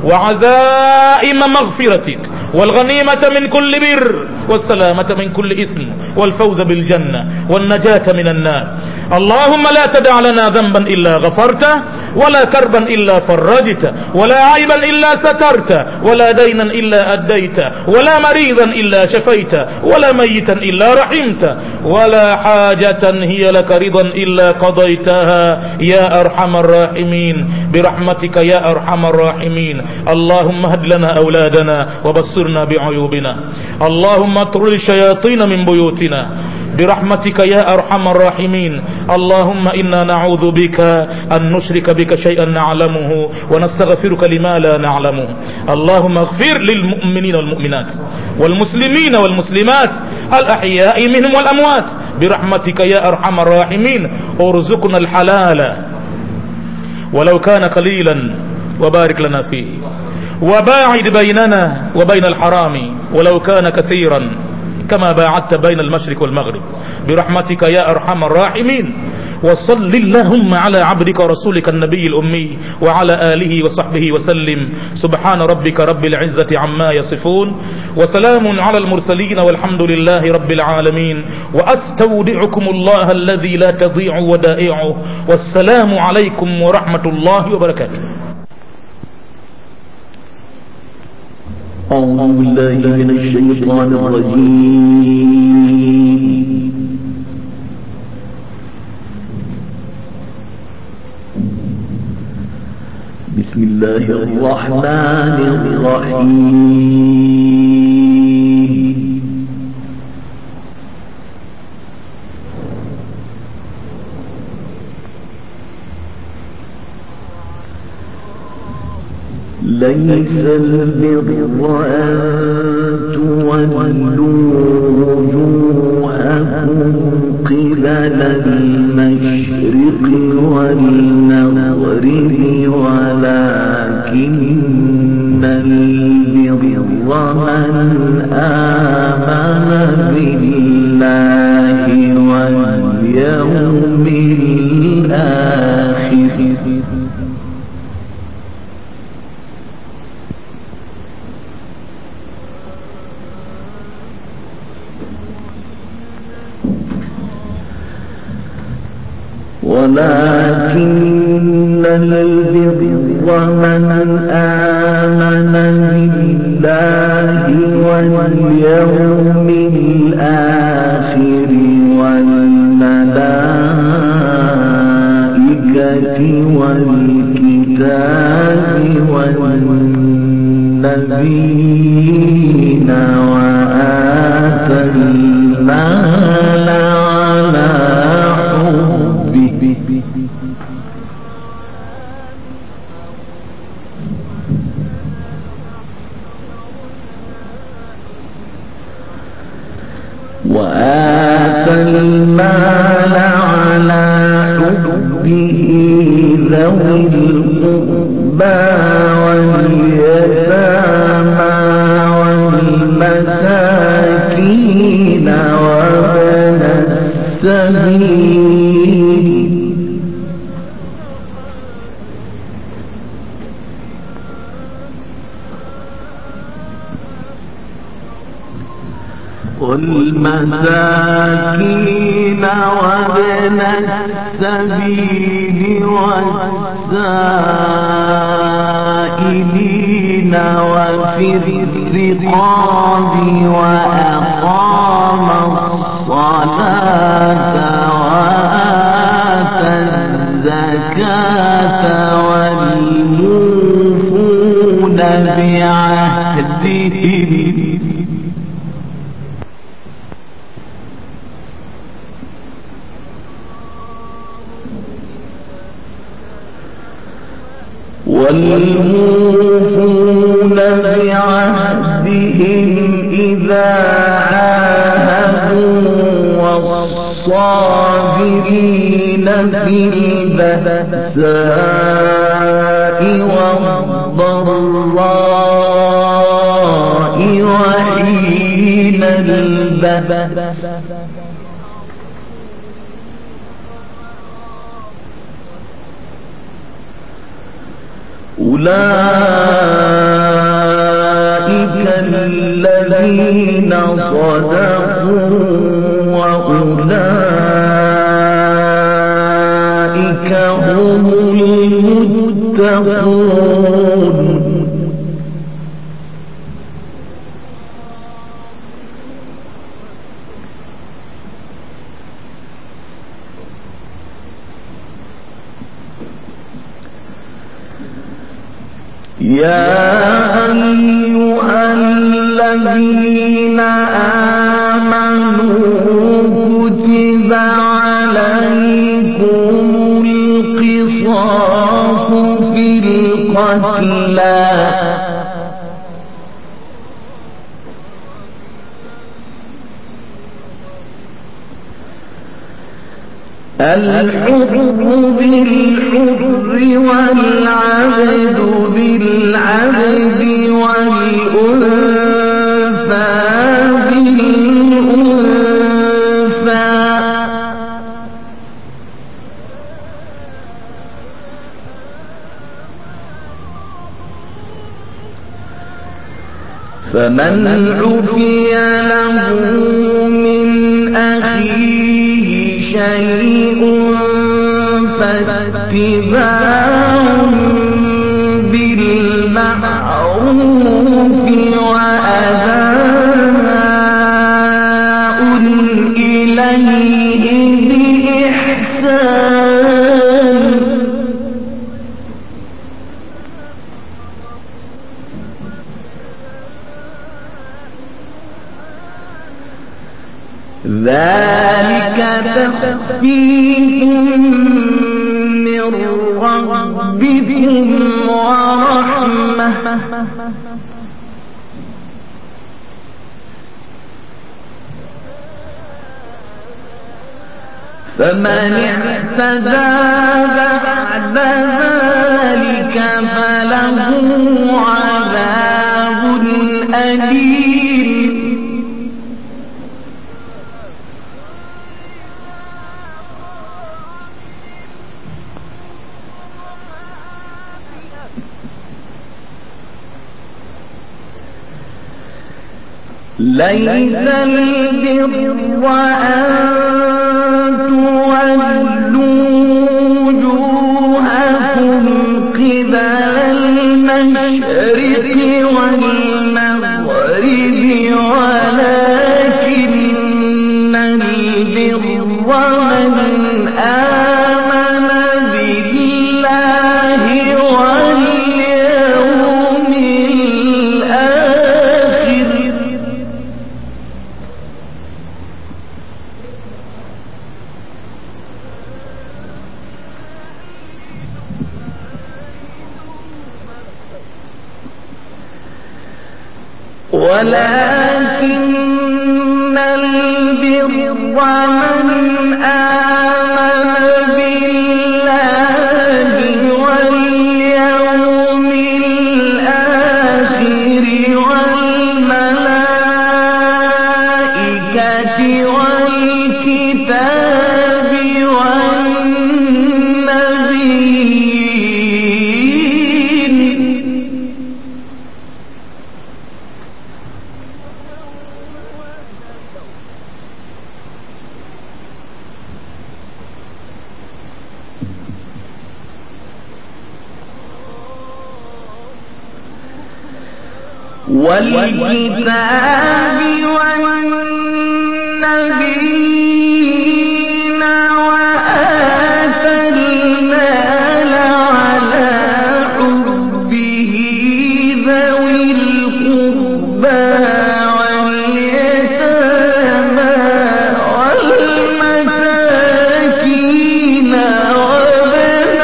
وعزائم مغفرتك والغنيمة من كل بر والسلامة من كل إثم والفوز بالجنة والنجاة من النار اللهم لا تدع لنا ذنبا إلا غفرته ولا كربا إلا فرجته ولا عيبا إلا سترته ولا دينا إلا أديته ولا مريضا إلا شفيته ولا ميتا إلا رحمته ولا حاجة هي لك رضا إلا قضيتها يا أرحم الراحمين برحمتك يا أرحم الراحمين اللهم هد لنا أولادنا وبصرنا بعيوبنا اللهم اطرد الشياطين من بيوتنا برحمتك يا أرحم الراحمين اللهم إنا نعوذ بك أن نشرك بك شيئا نعلمه ونستغفرك لما لا نعلمه اللهم اغفر للمؤمنين والمؤمنات والمسلمين والمسلمات الأحياء منهم والأموات برحمتك يا أرحم الراحمين ارزقنا الحلال ولو كان قليلا وبارك لنا فيه وباعد بيننا وبين الحرام ولو كان كثيرا كما باعدت بين المشرق والمغرب برحمتك يا أرحم الراحمين وصل اللهم على عبدك ورسولك النبي الأمي وعلى آله وصحبه وسلم سبحان ربك رب العزة عما يصفون وسلام على المرسلين والحمد لله رب العالمين وأستودعكم الله الذي لا تضيع ودائعه والسلام عليكم ورحمة الله وبركاته أعوذ بالله من الشيطان الرجيم بسم الله الرحمن الرحيم ليس البر أن تولوا وجوهكم قبل المشرق والمغرب ولكن البر من آمن بالله واليوم الآخر ولكن البر من آمن بالله واليوم الآخر والملائكة والكتاب والنبيين وآتى المال على حبه وآتى المال على حبه ذوي القربى واليتامى والمساكين وابن السبيل والمساكين وابن السبيل والسائلين وفي الرقاب وأقام الصلاة وآتى الزكاة والموفون بعهدهم والموفون بعهدهم إذا عاهدوا والصابرين في البأساء والضراء وحين البأس أولئك الذين صدقوا وأولئك هم المتقون يا أيها الذين آمنوا كتب عليكم القصاص في القتلى الحر بالحر والعبد بالعبد والأنثى بالأنثى فمن عفي له من أخيه شيء فاتباع بالمعروف بإحسان ذلك تخفيف من ربكم ورحمة فمن اعتدى بعد ذلك فله عذاب أليم ليس البر أن تولوا وجوهكم قبل المشرق والمغرب ولكن البر من آمن بالله واليوم الآخر ولكن البر من آمن بالله واليوم الآخر والملائكة والكتاب والنبيين والكتاب والنبيين وآتى المال على حبه ذوي القربى واليتامى والمساكين وابن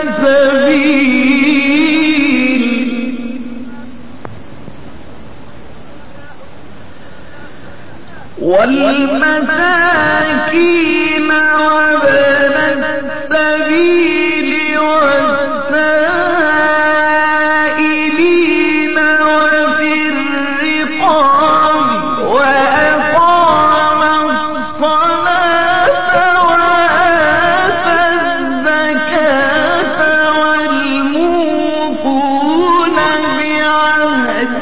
السبيل والمساكين وابن السبيل والسائلين وفي الرقاب وأقام الصلاة وآتى الزكاة والموفون بعهد